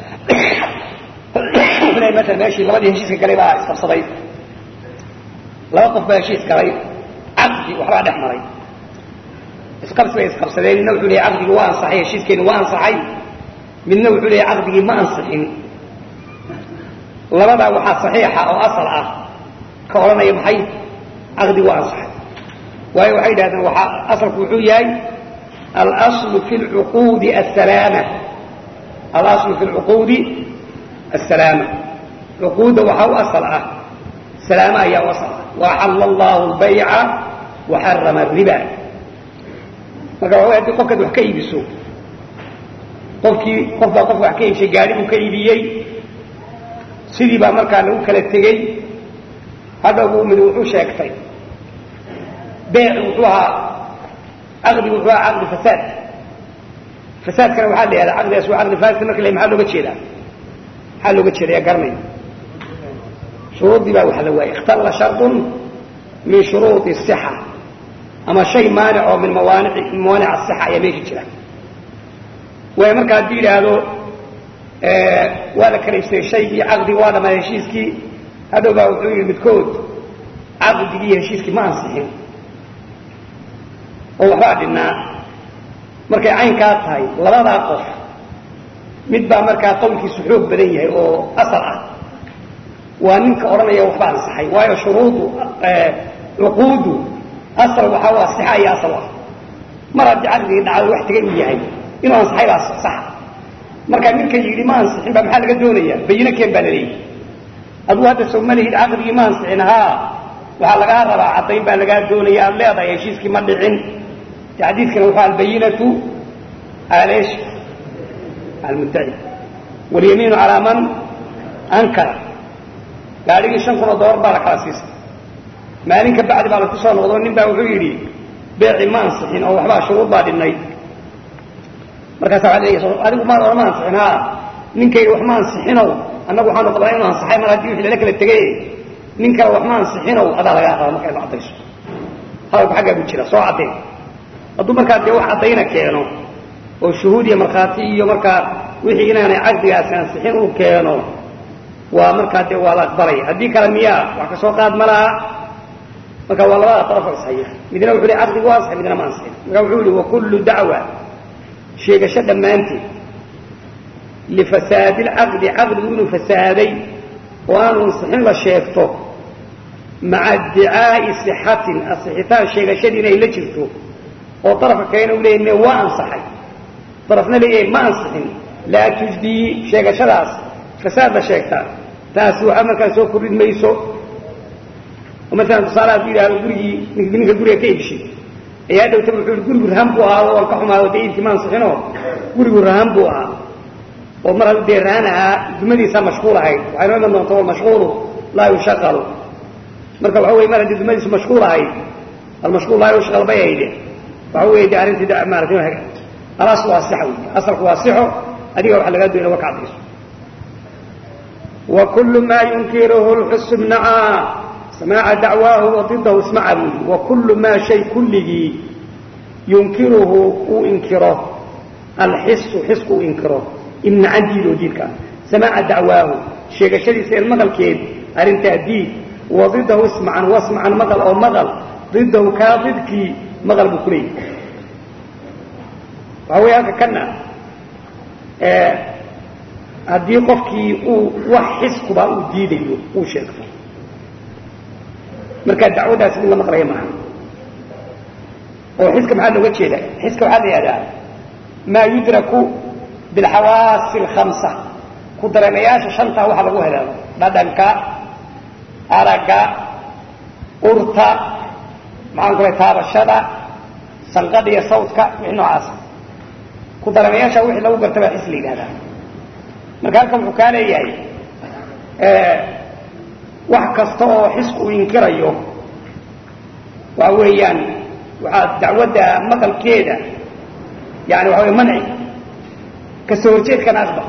ml meeshii labadii heshiiska galay baa isqabsaday laba qof baa heshiis galay caqdi waxbaa dhex maray isqabsi bay isqabsadeen midna wuxuu leeyay caqdigii waa ansaxay heshiiskeeni waa ansaxay midna wuxuu leeyay caqdigii ma ansixin labadaa waxaa saxiixa oo asal ah ka odhanaya maxay caqdigi waa ansaxay waayo waxay yidhahdeen waxaa asalku wuxuu yahay alaslu fi lcuquudi asalaama alaslu fi lcuquudi asalaama cuquudda waxaa u asal ah salaama ayaa u asal ah waaxalla allahu albayca waxarama ariba marka waa hadii qofkaad wax ka iibiso qofkii qof baa qof wax ka iibshay gaari buu ka iibiyey sidii baa markaa lagu kala tegey hadhowbu mid wuxuu sheegtay beec wuxuu ahaa caqdigu wuxuu ahaa caqdi fasaad fasaadkana waxaa la yihahdaa caqdigaas waa caqdi fasid marka la maxaa looga jeedaa maxaa looga jeeda yaa garanaya shuruuddii baa waxa la waayay ikhtalla shardun min shuruudi الصxa ama shay maanic oo min mawaanic mawaanic asixa ayaa meesha jira waayo marka haddii yidhaahdo waa la kala ibsayey shaygii caqdigi waa dhamaa heshiiskii hadhow baa wuxuu yidhi midkood caqdigii iyo heshiiskii ma ansixin oo waxbaa dhinnaa markay caynkaa tahay labadaa qof mid baa markaa qowlkiisu xoog badan yahay oo asal ah waa ninka odhanaya waxba ansaxay waayo shuruudu cuquudu asal waxaa u asixa iyo asal ah mar haddii caqdigii dhacdo wax tegay uu yahay inuu ansaxay baa saxa markaa ninka yidhi ma ansixin ba maxaa laga doonaya bayino keen baa laleeyahy aduu hadda soo ma lihid caqdigii ma ansixin haa waxaa lagaa rabaa caddayn baa lagaa doonaya aad leedahay heshiiskii ma dhicin de xadiidkana wuxuu albayinatu aleesh almuddaci walyamiinu calaa man ankara gaadhigii shan kun oo dollar baa la kala siisay maalin ka bacdi baa laku soo noqdo nin baa wuxuu yidhi beeci ma ansixin oo waxbaa shuruud baa dhinnayd markaasa waad leeya adigu maad odhan ma ansixin haa ninkayga wax ma ansixinow annagu waxaanu qabnaa inu ansaxay mar haddii wixii lala kala tegay nin kale wax ma ansixinow adaa lagaa raba marka inu caddayso hadalku xaggaa buu jira soo caddeen hadduu markaa dee wax caddayna keeno oo shuhuud iyo markhaati iyo markaa wixii inaanay caqdigaasi ansixin uu keeno waa markaa dee waa la aqbalaya haddii kale miyaa wax ka soo qaad ma laha marka waa labada darafo ishaya midna wuxuu hi caqdigu waa ansaxay midna ma ansixin marka wuxuu yihi wakullu dacwa sheegasho dhammaanteed lifasaadi lcaqdi caqdigu inuu fasaaday oo aanu ansixin la sheegto maca iddicaa'i sixatin asixitaan sheegashadiina ay la jirto oo darafka kalena u leeyahy me waa ansaxay darafna leeyahay ma ansixin laa tujdiyi sheegashadaas fasaad la sheegtaa taasi waxaa markaa soo kordhin mayso oo maalan tusaale hadduu yidhahdo gurigii ninka guriga ka iibshay ayaa dhowta wuxuu yihi gurigu rahan buu ahaado waan ka xumaado dee iibkii ma ansixinoo gurigu rahan buu ahaa oo mar hadduu dee rahan ahaa dumadiisaa mashquul ahayd waxay noo iman doonta walmashquulu laa yushaqalu marka waxa weye mar haddii dumadiisu mashquul ahayd almashquul laa yushqal bay hayde waxa weeye de arrintii de maarata alaslu waa sixa wey asalku waa sixo adiga waxa lagaa doonaya wa ka cadayso وكل ما ينكره الحس امنعا سماع دعواه وضده اسمع بودي وكل ما شيء كله ينكره وإنكره الحس حس وإنكره امنعا ديلو ديلك سماع دعواه شيء شدي سير مغل كيد أرين تأديد وضده اسمعا واسمعا مغل أو مغل ضده كاضدك مغل بكري فهو هذا كنا آه haddii qofkii uu wax xiskuba uu diidayo uu sheegto markaa dacwadaasi mid la maqlaya maaha oo xiska maxaa looga jeeda xiska waxaa la yihahdaa maa yudraku bilxawaasi alkhamsa ku dareemayaasha shantaa waxa lagu helaado dhadhanka aragga urta maxaan ku lay taabashada sanqadha iyo sawdka wixii noocaasa ku dareemayaasha wixii lagu garta baa xis la yidhahdaa marka halkan wuxuu kaa leeyahay wax kasta oo xisku uu inkirayo waxa weeyaan waxaa dacwadda maqalkeeda yani waxa wey manci kasoo horjeedkana aqbal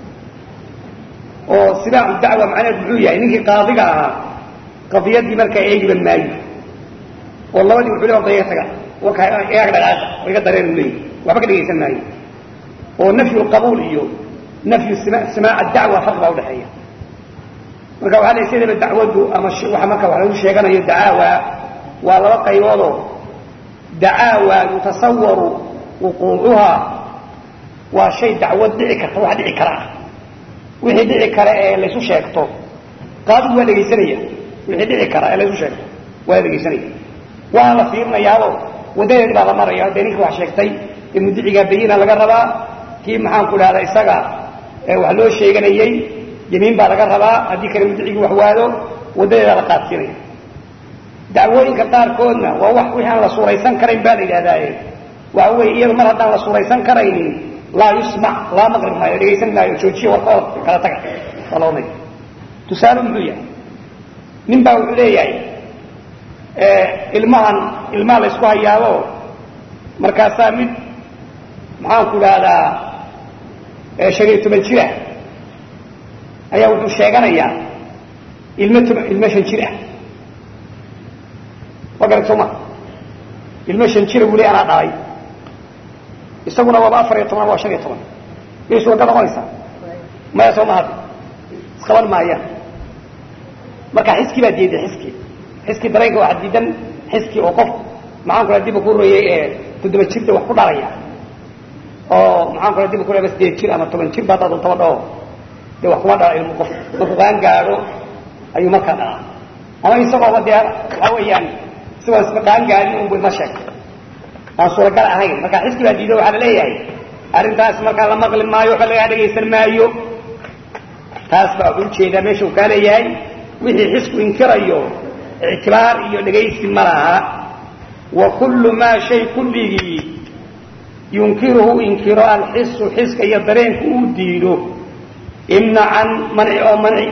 oo sibaacu dacwa macnaheed muxuu yahay ninkii qaadiga ahaa qadiyaddii markaa eegiba maayo oo labadii wuxuu le orda iga taga warkaa iyaga dhaqaaqa oo iga dareen u leeyahy waxba ka dhegaysan maayo oo nafyu lqabuul iyo nafyu samaac dacwa farq baa udhaxeeya marka waxaa la sidaba dacwaddu ama waxa marka wax lagu sheeganayo dacaawa waa laba qayboodoo dacaawa yutasawaru wuquucuhaa waa shay dacwad dhici karta wax dhici kara ah wixii dhici kara ee laysu sheegto qaadigu waa dhegaysanaya wixii dhici kara ee laysu sheegto waa la dhegaysanaya waana la fiirinayaabo waddadeedi baa la maraya dee ninkii wax sheegtay ee mudicigaa bayina laga rabaa kii maxaan ku dhahda isaga wax loo sheeganayey yamiin baa laga rabaa haddii kale mudicigii wax waado waddadeedaa la qaadsiinaya dacwooyinka qaarkoodna waa wax wixii aan la suuraysan karayn baa la yidhahdaaye waxa weeye iyada mar haddaan la suuraysan karaynin laa yusmac laa maqrib maayo dhegaysan maayo joojiya warkooda kala taga waa la odhanaya tusaale muxuu yahay nin baa wuxuu leeyahay ilmahan ilmaha la ysku hayaabo markaasaa mid maxaan ku dhahdaa shan iyo toban jir ah ayaa wuxuu sheeganayaa ilmo toban ilmo shan jir ah waa garat soo ma ilmo shan jira buu le anaa dhalay isaguna waaba afar iyo toban waa shan iyo toban miyay suuragal noqonaysaa maya soo mahad isqaban maayaan marka xiskii baa diiday xiskii xiskii dareenka waxaa diidan xiskii oo qof maxaan ku diba ku royey ee toddoba jirta wax ku dhalaya oo maxaan kula diba ku leba sideed jir ama toban jir ba haddaa dontaba dhao dee wax kuma dhala ilmu qof markuu qaan gaadho ayuu markaa dhalaa ama isagooba dee waxaa weeyaan isagoo isma qaan gaadhin unbu ima sheegtay aan suuragal ahayn marka xiskii baa diido waxaa la leeyahay arrintaas markaa la maqli maayo waxa lagaa dhegaysan maayo taas baa wuxuu ujeedaa meesha uu kaa leeyahay wixii xisku inkirayo ictibaar iyo dhegaysi ma laha wa kullu maa shay kulligii yunkiruhu inkiro alxisu xiska iyo dareenku uu diido imnacan manci oo manci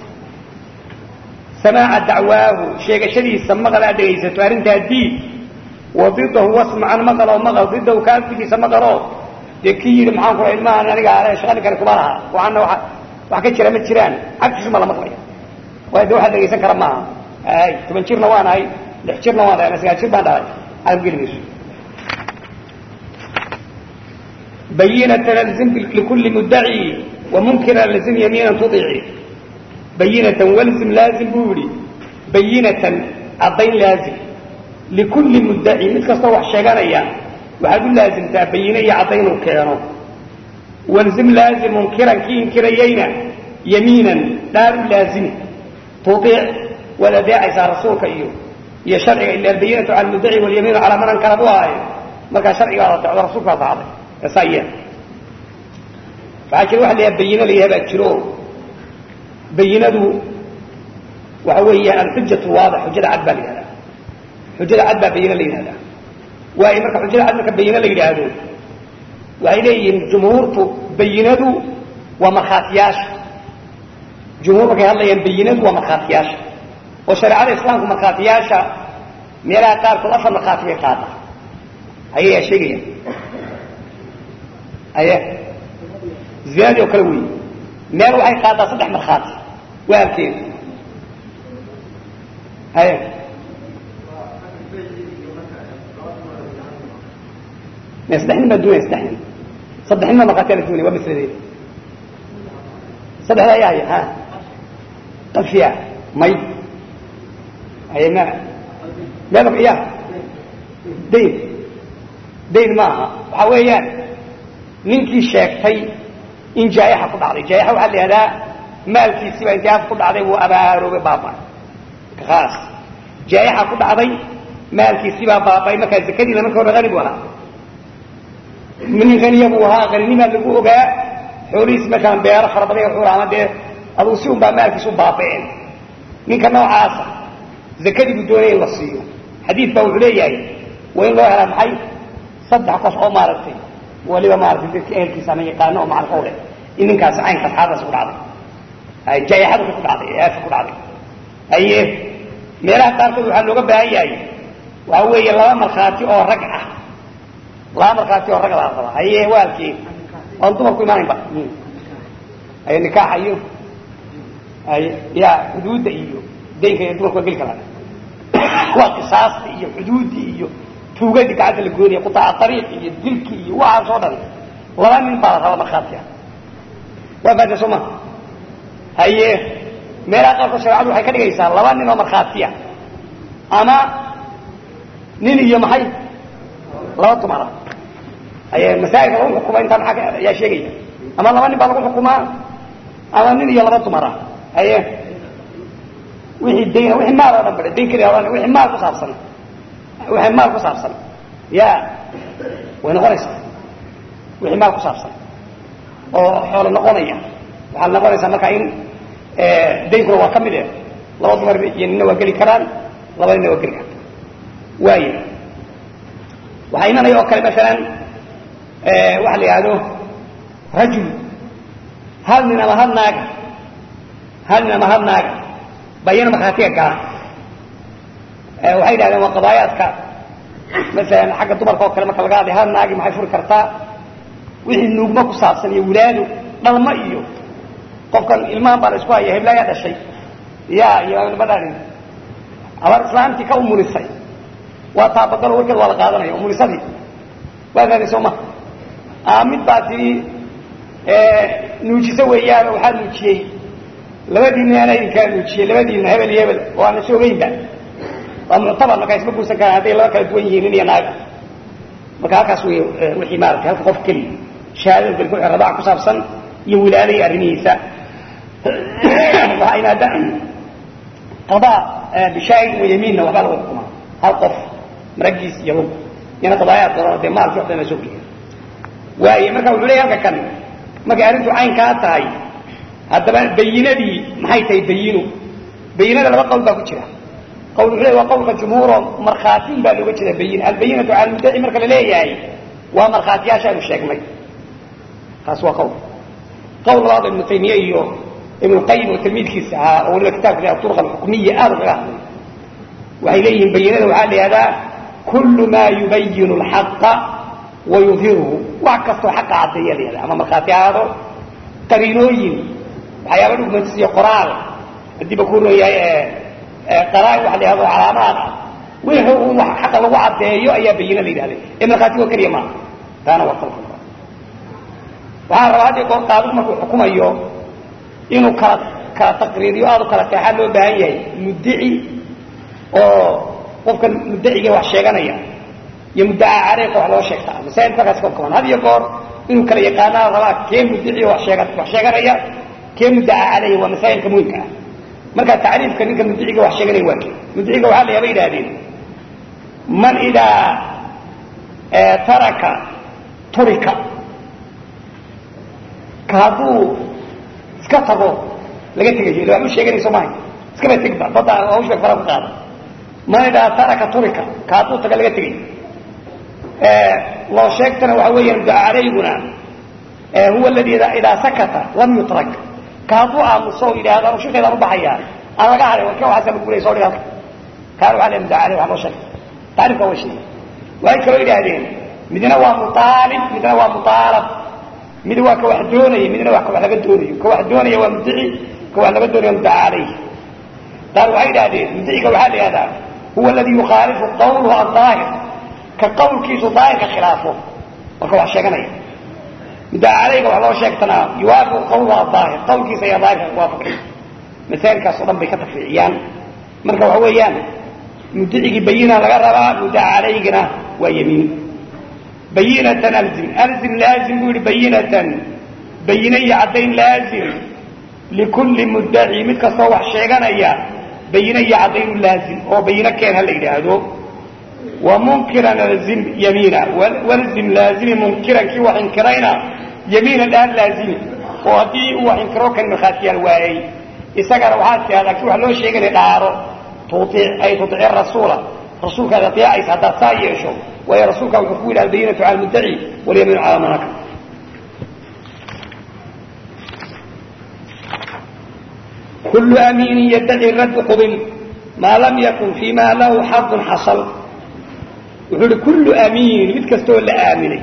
samaaca dacwaahu sheegashadiisa maqal aad dhegaysato arrintaa diid wa didahu wasmacan maqal oo maqal didahu kaaftigiisa maqaloo dee kii yidhi maxaan kula ilmahan aniga ale shaqani kale kuma laha waxaana waa wax ka jira ma jiraan cagtiisuma la maqlaya waayo de waxaad dhegaysan kara maaha ay toban jirna waan ahay lix jirna waan ahay sagaal jir baan dhalay aad geli mayso bayinatan alzim likulli muddaci wamunkira alzim yamiinan tudici bayinatan walzim laazim buu yihi bayinatan caddayn laazim likulli muddaci mid kastoo wax sheeganaya waxaad u laazimtaa bayine iyo caddaynuu keeno walzim laazim munkiran kii inkirayeyna yamiinan dhaar u laazimi tudiic waad adeecaysaa rasuulka iyo iyo sharciga ila albayinatu cala almuddaci walyamiinu calaa man ankara buu ahaaye markaa sharcigaad adeecdo rasuulkaad raacday eesaa yeel waxaa jira waxa la yaha bayine la yaha baa jiro bayinadu waxa weeyaan alxujatu waadix xujada cad baa la yihahdaa xujada cad baa bayine la yidhahdaa waayo marka xujada cad marka bayine la yidhaahdo waxay leeyihiin jumhuurtu bayinadu waa markhaatiyaasha jumhuur markay hadlayaan bayinadu waa markhaatiyaasha oo shareecada islaamku markhaatiyaasha meelaha qaarkood afar markhaati bay qaada ayayaa sheegayaan aye zinadii oo kale wey meel waxay qaadaa saddex markhaati waa halkeeda aye me saddex nin baa duunaya saddex nin saddex nin baa markhaatiyaa la duunaya waa masaladeeda saddexda ayaa haya ha qafiya may aye ma meel ya dayn dayn maaha waxaa weeyaan ninkii sheegtay in jaayaxa ku dhacday jaayaxa waxaa la yihahdaa maalkiisiiba intay af ku dhacday wuu abaaroobay baabay kaas jaayaxa ku dhacday maalkiisibaa baabay markaa zakadiina marka hore hani bu ahaa nin haniya buu ahaa haninimaa lagu ogaa xoolihiisi markaan beero fara badan xuur ama dee aduu si un baa maalkiisu baaba'een ninka noocaasa zakadii buu doonaya in la siiyo xadiid baa wuxuu leeyahay waa in loo helaa maxay saddex qof oo maaragtay waliba maaratay dadka ehelkiisa ama yaqaano oo macalka u leh in ninkaasi caynkaas xaaladaas ku dhacday ay jaayaxadu ku dhacday ee aafa ku dhacday haye meelaha qaarkood waxaa looga baahan yahay waxa weeye laba markhaati oo rag ah laba markhaati oo rag baa raba haye waalkii oon dumarku imaanaynba haye nikaaxa iyo haye ya xuduudda iyo daynka iyo dumarku waa geli karaan waa qisaasta iyo xuduuddii iyo tuugadii gacanta la goynaya qutaaca ariiqi iyo dilki iyo waxaas oo dhan laba nin baa la raba markhaati ah waa faata soo ma haye meelaha qaarkood shareecadu waxay ka dhigaysaa laba nin oo markhaatiya ama nin iyo maxay laba dumara haye masaa'ilka lagu xukuma intaa maxaa ayaa sheegaya ama laba nin baa lagu xukumaa ama nin iyo laba dumara haye wixii dayna wixii maal oo dhan bade dayn keliya ohan wixii maal ku saabsan wixii maal ku saabsan ya way noqonaysaa wixii maal ku saabsan oo xoolo noqonaya waxaa noqonaysaa markaa in daynkuna waa ka mid eh laba dumar iyo nina waa geli karaan laba nina waa geli karta waaya waxaa imanaya oo kale masalan waxa la yihahdo rajul hal nin ama hal naaga hal nin ama hal naaga bayana markhaatiga gala waxay yidhahdeen waa qadaayaadka masalan xagga dumarka oo kale marka laga hadlay hal naagi maxay furi kartaa wixii nuugma ku saabsan iyo wilaado dhalmo iyo qofkan ilmahan baa la isku haya heblaayaa dhashay ya iyo ma dhalin abar islaamtii ka umurisay waa taabagalo warkeed waa la qaadanaya umurisadii waa faatay soo ma mid baa tii nuujiso weeyaan oo waxaa nuujiyey labadiina ana idinkaa nuujiyey labadiina hebel iyo hebel oo aan la soogeynba waa muctabar markaa isma guursan karaan hadday laba kala duwan yihiin nin iyo naaga marka halkaas wey wixii maaragtay halka qof keliya shahaadada gelku radaac ku saabsan iyo wilaada iyo arrimihiisa waxaa imaada qadaa bishaahid wa yamiinna waxbaa lagu xukumaa hal qof maragiis iyo lug iyana qadaayaad badan dee maalkii waxba ma soo geliya waaye marka wuxuu leeyahy halka kan markay arrintu caynkaa tahay haddaba bayinadii maxay tahay bayinu bayinada laba qawl baa ku jira qawl wuxuu leeyahy waa qawlka jumhuuro markhaatiin baa looga jeeda bayin albayinatu cala almuddaci marka la leeyahay waa markhaatiyaashaanu sheegnay taas waa qawl qawl labaad ibnu taymiye iyo ibnu qayim oo tilmiidkiisa ahaa oo waliba kitaabka aturqa alxukmiya aad ugaga hadlay waxay leeyihiin bayinada waxaa la yihahdaa kullu maa yubayinu alxaqa wa yudhiruhu wax kastoo xaqa caddeeya la yihahda ama markhaati ahaado qariinooyin waxyaaba dhugmantis iyo qoraal haddiiba ku ron yahay qaraa waxa la yahado calaamaad ah wixii un wax xaqa lagu caddeeyo ayaa bayina la yidhahday ee markhaatigo keliya maaha taana waa qalka waxaa rabaa haddii goor qaadigu markuu xukumayo inuu kala kala taqriiriyo aad u kala seexaa loo baahan yahay muddici oo qofkan muddaciga wax sheeganaya iyo muddacaa careeqa wax loo sheegtaa masaa'il markaas ka kaban had iyo goor inuu kala yaqaanaa rabaa kee muddici wax sheega wax sheeganaya kee muddacaa caleyhi waa masaa'ilka muhimka ah marka tacriifka ninka mudiciga wax sheeganaya waa kee mudiciga waxaa la yaaba yidhahdeen man idaa taraka turika ka hadduu iska tago laga tegayo ila waxba sheeganayso mahay iskaba tegba badda hawshba fara ku qaada man idaa taraka turika ka hadduu taga laga tegayo loo sheegtana waxa weeyaan mudaca calayguna huwa aladi idaa sakata lam yutrak ka hadduu aamuso o yidhaahdo anu shikeedaan ubaxayaa aan laga haday warka waxaasa lagu gulay soo dhig halka kaana waxaa la mudaca caleyh wax loo sheegay tacriifka way sheegay waxay kaloo yidhaahdeen midna waa muaalib midna waa muaalab mid waa ka wax doonaya midna waa ka wax laga doonayo ka wax doonaya waa muddici ka wax laga doonaya mudaca caleyh qaar waxay yidhahdeen mudiciga waxaa la yihahdaa huwa aladi yukhaalifu qawluhu adaahir ka qawlkiisu daahirka khilaafo marka wax sheeganaya mudaca caleyga wax loo sheegtanaa yuwaafiqu qawluhu adaahir qawlkiisa ayaa daahirka waafaqay masaailkaas o dhan bay ka tafriiciyaan marka waxa weeyaan mudicigii bayina laga rabaa mudaca calaygina waa yamiin bayinatan alzim alzim laazim buu yihi bayinatan bayine iyo caddayn laazim likulli muddaci mid kastoo wax sheeganaya bayine iyo caddaynu laazim oo bayine keen ha la yidhaahdo wa munkiran alzim yamiina walzim laazimi munkiran kii wax inkirayna yamiinan dhaan laazimi oo haddii uu wax inkiro kan markhaatiyaal waayey isagana waxaad tiahdaa kii wax loo sheeganay dhaaro ay tuici rasuula rasuulkaad aeecaysa haddaad saa yeesho waayo rasuulkaa wuxuu ku yidhi albayinatu cala muddaci walyamiinu calaa manaka kullu amiinin yaddaci raddu qubil maa lam yakun fii ma lahu xadun xasal wuxuu ihi kullu amiin mid kastooo la aaminay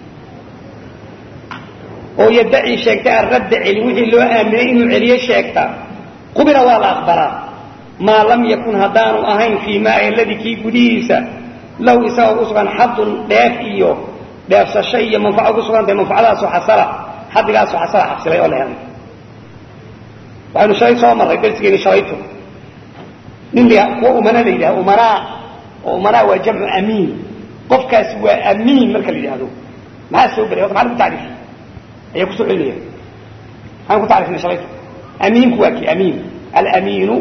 oo yaddaci sheegtay arradda celin wixii loo aaminay inuu celiyo sheegta qubila waa la aqbalaa maa lam yakun haddaanu ahayn fii maa aladii kii gudihiisa lahu isaga ugu sugan xadun dheef iyo dheefsasho iyo manfaco ugu sugantahay manfacadaasoo xasala xadigaasoo xasala xabsilay oo la helay waxaynu shalay soo marray darsigeeni shalayto nin la kuwa umana la yidhaha umanaa oo umanaa waa jamcu amiin qofkaasi waa amiin marka la yidhaahdo maxaa soo gelay horta maxaa lagu tacriifiy ayaa kusoo celinaya maxaan ku tacriifnay shalayto amiinku waa kii amiin alamiinu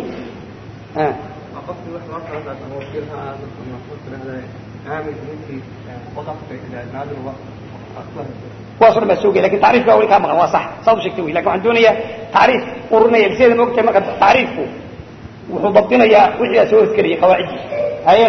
kuwaas o dhan baa soo gey lakin tacriifka waa wali kaa maqan waa sax saad u sheegtay wy lakin waxaan doonayaa tacriif ururinaya sideeda ma ogtahay marka tacriifku wuxuu dabdinayaa wixii aa soo horgelaya qawaacidii haye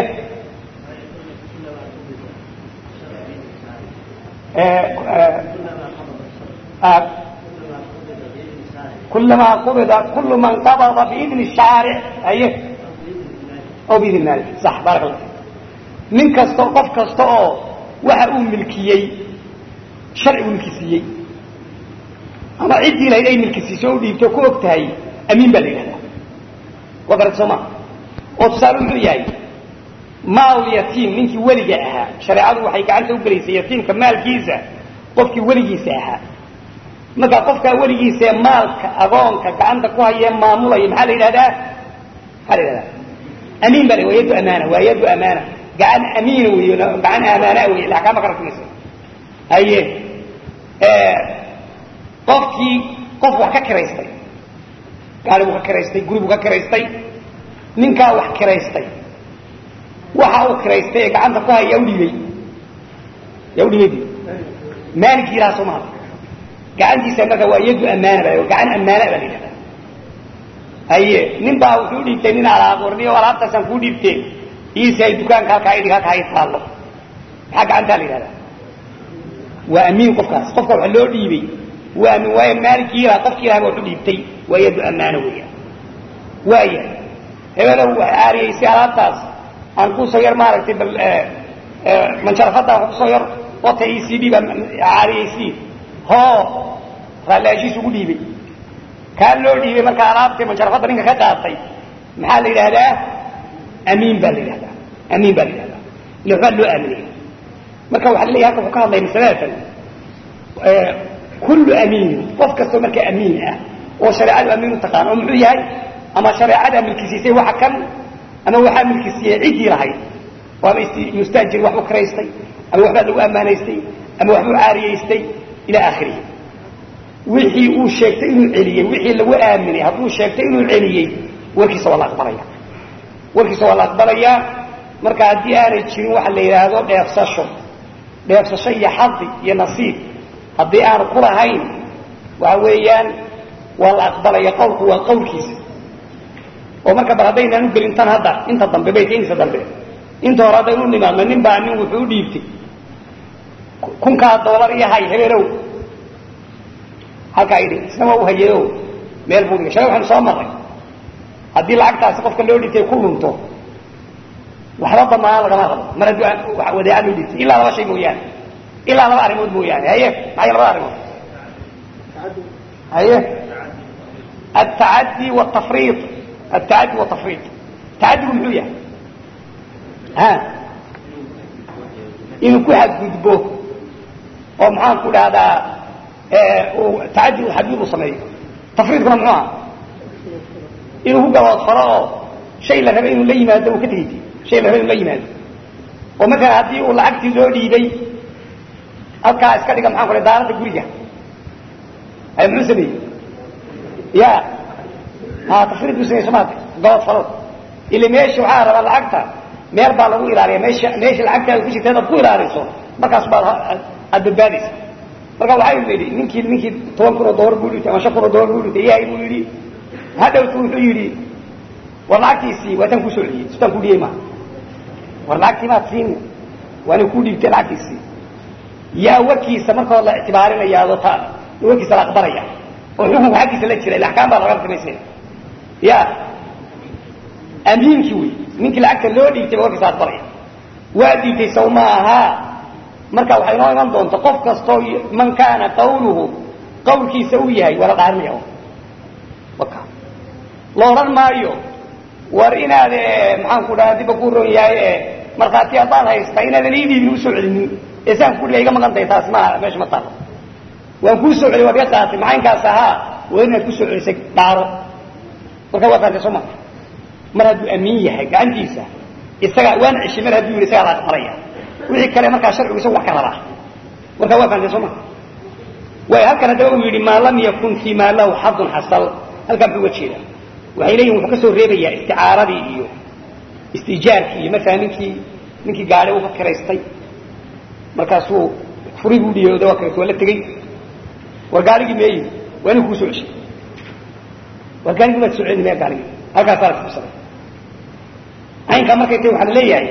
kulamaa qubida kulu man qabada biidni shaaric haye o biidni maalik sax baaraka allah nin kasta qof kasta oo waxa uu milkiyey sharcigu milkisiiyey ama ciddii lahayd ay milkisiiso o u dhiibto ku og tahay amiin baa la yidhahdaa waa garad soo maa oo tusaale muxuu yahay maal yatiim ninkii weliga ahaa shareecadu waxay gacanta u gelaysay yatiimka maalkiisa qofkii weligiisa ahaa markaa qofkaa weligiisa ee maalka agoonka gacanta ku hayee maamulaya maxaa la yidhahdaa maxaa la yidhahdaa amiin baa la waa yaddu amaana waa yaddu amaana gacan amiina wey gacan amaanaa wey axkaama ka rasmaysa haye qofkii qof wax ka kiraystay gaari buu ka kiraystay guri buu ka kiraystay ninkaa wax kiraystay waxa uu kiraystay ee gacanta ku haya yaa udhiibey yaa udhiibey bu maaligii ilaha soo maha gacantiisa marka waa yaddu amaana ba gacan amaana baa la yidhahdaa haye nin baa wuxuu udhiibtay nin alaab warniyo alaabtaasaan kuu dhiibtee iisi ay dukaanka halkaa idhig halkaa ay taallo maxaa gacantaa la yidhahdaa waa amiin qofkaas qofka waxa loo dhiibey waa amiin waayo maalikii ilaha qofkii ilaha ba wax u dhiibtay waa yaddu amaana weeyaan waaya hebelow wax caariyeysay alaabtaas aan kusoo yar maaragtay bal manjarafadda wax kusoo yar ota e c d baa caariyeysi hoo raalliaashiis ugu dhiibay kaa loo dhiibay markaa alaabtii manjarafadda ninka ka qaatay maxaa la yidhahdaa amiin baa la yidhahdaa amiin baa la yidhahdaa ille waxbaa loo aaminaya marka waxaa laleeyahy halka wuxuu ka hadlaya masaladaatan kullu amiinin qof kastoo markaa amiin ah oo shareecadu amiin u taqaan oo muxuu yahay ama shareecada milkisiisay waxa kan ama waxaa milkisiiyey ciddii lahayd oo ama mustaajir waxbu karaystay ama waxbaa lagu ammaanaystay ama waxbuu caariyaystay ila aakhirihi wixii uu sheegtay inuu celiyey wixii lagu aaminay hadduu sheegtay inuu celiyey warkiisa waa la aqbalaya warkiisa waa la aqbalayaa marka haddii aanay jirin waxa la yidhaahdo dheefsasho dheefsasho iyo xadi iyo nasiib haddii aanu ku lahayn waxa weeyaan waa la aqbalaya qawlku waa qawlkiisa oo marka bal haddaynaan u gelin tan hadda inta dambe baytaynisa dambe inta hore haddaynu nimaadno nin baa nin wuxuu u dhiibtay kunkaa doolar iyo hay hebeelow halkaa idhi isna waa u hayeyo meel buu dhigay shalay waxaynu soo marray haddii lacagtaasi qofka loo dhintay ku lunto waxba damaan lagama rabo mar haddii wadeeca loo dhintay ilaa laba shay mooyaane ilaa laba arrimood mooyaane haye maxay labada arrimood haye altacaddi wtafriid altacaddi watafriid tacaddigu muxuu yahay ha inuu ku xadgudbo oo maxaan ku dhahdaa tacaddi xadgud u sameeyo tafriidkuna muxuu aha inuu ku gaboodfalo oo shay la raba inuu la yimaado uu ka tegey shay la raba inuu la yimaado oo matalan haddii uu lacagtii loo dhiibay halkaa iska dhiga maxaan ku dhaha daaradda guriga ay muxuu sameeyey ya ha tafriid buu sameyey somaata gaboodfalo ila meesha waxaa rabaa lacagta meel baa lagu ilaaliya meesha meesha lacagtaada ku jirta adaad ku ilaaliso markaas baad aad badbaadaysa marka waxaa yidhi ninkii ninkii toban kun oo dolar buu dhintay ama shan kun oo dolar buu dhintay yahay buu yidhi hadhowtu wuxuu yidhi war lacagtiisii waa tan kusoo celiyey sitaan ku dhiyey maha war lacagtii maad siin waa nin ku dhiibtay lacagtiisii yaa warkiisa marka hore la ictibaarinayaado ta warkiisa la aqbalaya oo xukunka xaggiisa la jira ila axkaam baa laga samaysnaya ya amiinkii wey ninkii lacagta loo dhiibtay ba warkiisa aqbalaya waa dhiibtay saw ma ahaa marka waxay noo iman doonta qof kastoo man kaana qawluhu qawlkiisa uu yahay waa la dhaarinaya waka la odhan maayo war inaad maxaan ku dhaha dibba ku ron yahay markhaati haddaad haysta inaadan ii dhiibin usoo celinin ee saan ku dhiga iga maqan tahay taas ma meesha ma taalo waan kuu soo celiy waad iga qaatay maxaynkaas ahaa waa inaad kusoo celisay dhaaro marka waa faantay soo maa mar hadduu amiin yahay gacantiisa isaga waan ceshay mar hadduu yidhi isagaa la aqbalaya wixii kale markaa sharcigu isagu wax ka rabaa marka waa faantay soo maa waay halkan haddaba uu yidhi maa lam yakun fii maa lahu xadun xasal halkaa muxuu uga jeeda waxay leeyihin wuxuu ka soo reebayaa isticaaradii iyo istiijaarkii iyo markaa ninkii ninkii gaadhi uu ka kiraystay markaasuu furiguu dhiyooda waa kiraysta waa la tegey war gaarigii meeyi waa nin kuu soo ceshay war gaarigii maad soo celini maya gaarigii halkaasaa la kubsaday caynkaa markay tahi waxaa la leeyahay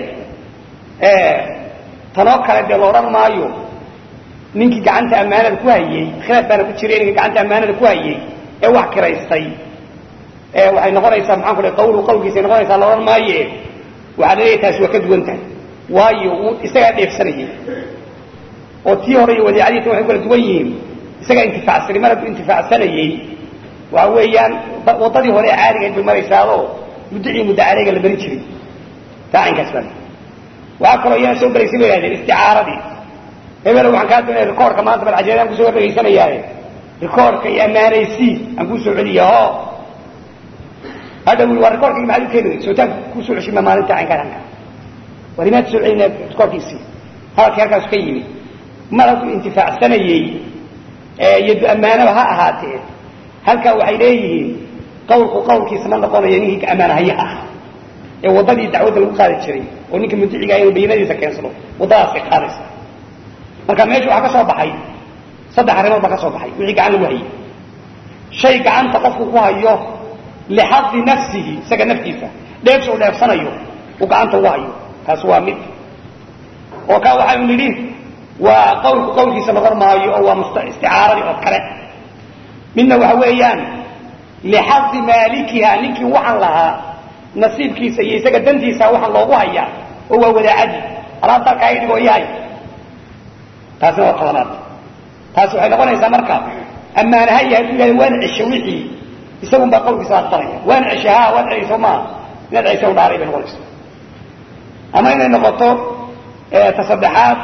tanoo kale dee la odhan maayo ninkii gacanta ammaanada ku hayey khilaaf baana ku jiray ninka gacanta ammaanada ku hayey ee wax kiraystay waxay noqonaysaa maxaan ku dhahay qawlu qawlkiisay noqonaysaa la odhan maaye waxaa la leeyahay taasi waa ka duwan tahay waayo uu isagaa dheefsanayay oo tii hore iyo wadiicadii tan waxay kala duwan yihiin isagaa intifaacsanay mar hadduu intifaacsanayey waxa weeyaan waddadii hore ee caadigayd bay maraysaado muddicii muddo caleega la marin jiray taa caynkaas baa waxaa kaloo iyana soo gelaysay bay ihahdeen isticaaradii hebelo waxaan kaa doonaya rikoorka maanta balcajeed aan kusoo dhegaysanayaaye rikoorka iyo ammaanaysii aan kuu soo celiya ho hadha wi waa rikoorkii maxaad u keenay sootaan kusoo ceshima maalinta caynkaan anka war imaad soo celinaa rikoorkiisii hadalkii halkaasu ka yimid mar hadduu intifaacsanayey yadu ammaanaba ha ahaatee halkaa waxay leeyihiin qawlku qawlkiisa ma noqonayo ninkii ammaanahayaha ah ee waddadii dacwadda lagu qaadi jiray oo ninka mudiciga inuu bayinadiisa keensado waddadaasay qaadaysa marka meesha waxaa ka soo baxay saddex arrimood baa ka soo baxay wixii gacan lagu hayay shay gacanta qofku ku hayo lixadi nafsihi isaga naftiisa dheefsa u dheefsanayo uu gacanta ugu hayo taasi waa mid oo kaa waxaynu nidhi waa qawlku qawlkiisa noqon maayo oo waa isticaaradii oo kale midna waxa weeyaan lixadi maalikiha ninkii waxaan lahaa nasiibkiisa iyo isaga dantiisa waxaan loogu hayaa oo waa wadaacadii alaabta halkaa i dhigoo yahay taasina waa tobanaad taasi waxay noqonaysaa marka ammaanaha yahay ku yidhahda waan cesho wixii isagun baa qawlkiisa aqbalaya waan ceshahaa waad ceyso maaha inaad ceysa u dhaaray bay noqonaysa ama inay noqoto ta saddexaad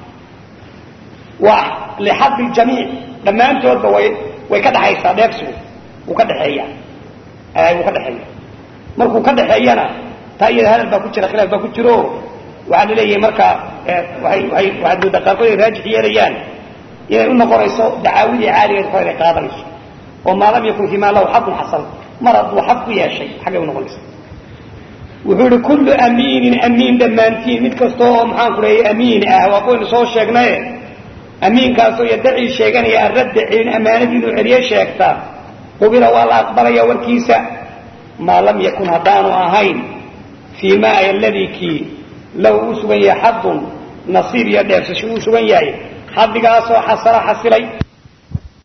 waa lixadi jamiic dhammaantoodba way way ka dhexaysaa dheegsigu wuu ka dhexeeya wuu ka dhexeeya markuu ka dhexeeyana taa iyada hadal baa ku jira khilaaf baa ku jiro waxaa la leeyahay marka waay waay waxaad moodaa qaarkood ay raajix yeelayaan inay u noqonayso dacaawidii caaligeed kor inay qaadanayso oo maa lam yakun fimaa lahu xaqun xasan mar hadduu xaq ku yeeshay xaggay u noqonaysa wuxuu ihi kullu amiinin amiin dhammaantiin mid kasta oo maxaan ku leeyay amiin ah waa kuwaynu soo sheegnaye amiinkaasoo yadacii sheeganaya arradda celin ammaanadii inuu celiye sheegta qubila waa la aqbalaya warkiisa maa lam yakun haddaanu ahayn fii ma aladii kii lahu uu sugan yahay xadun nasiib iyo dheersasho uu sugan yahay xadigaasoo xasala xasilay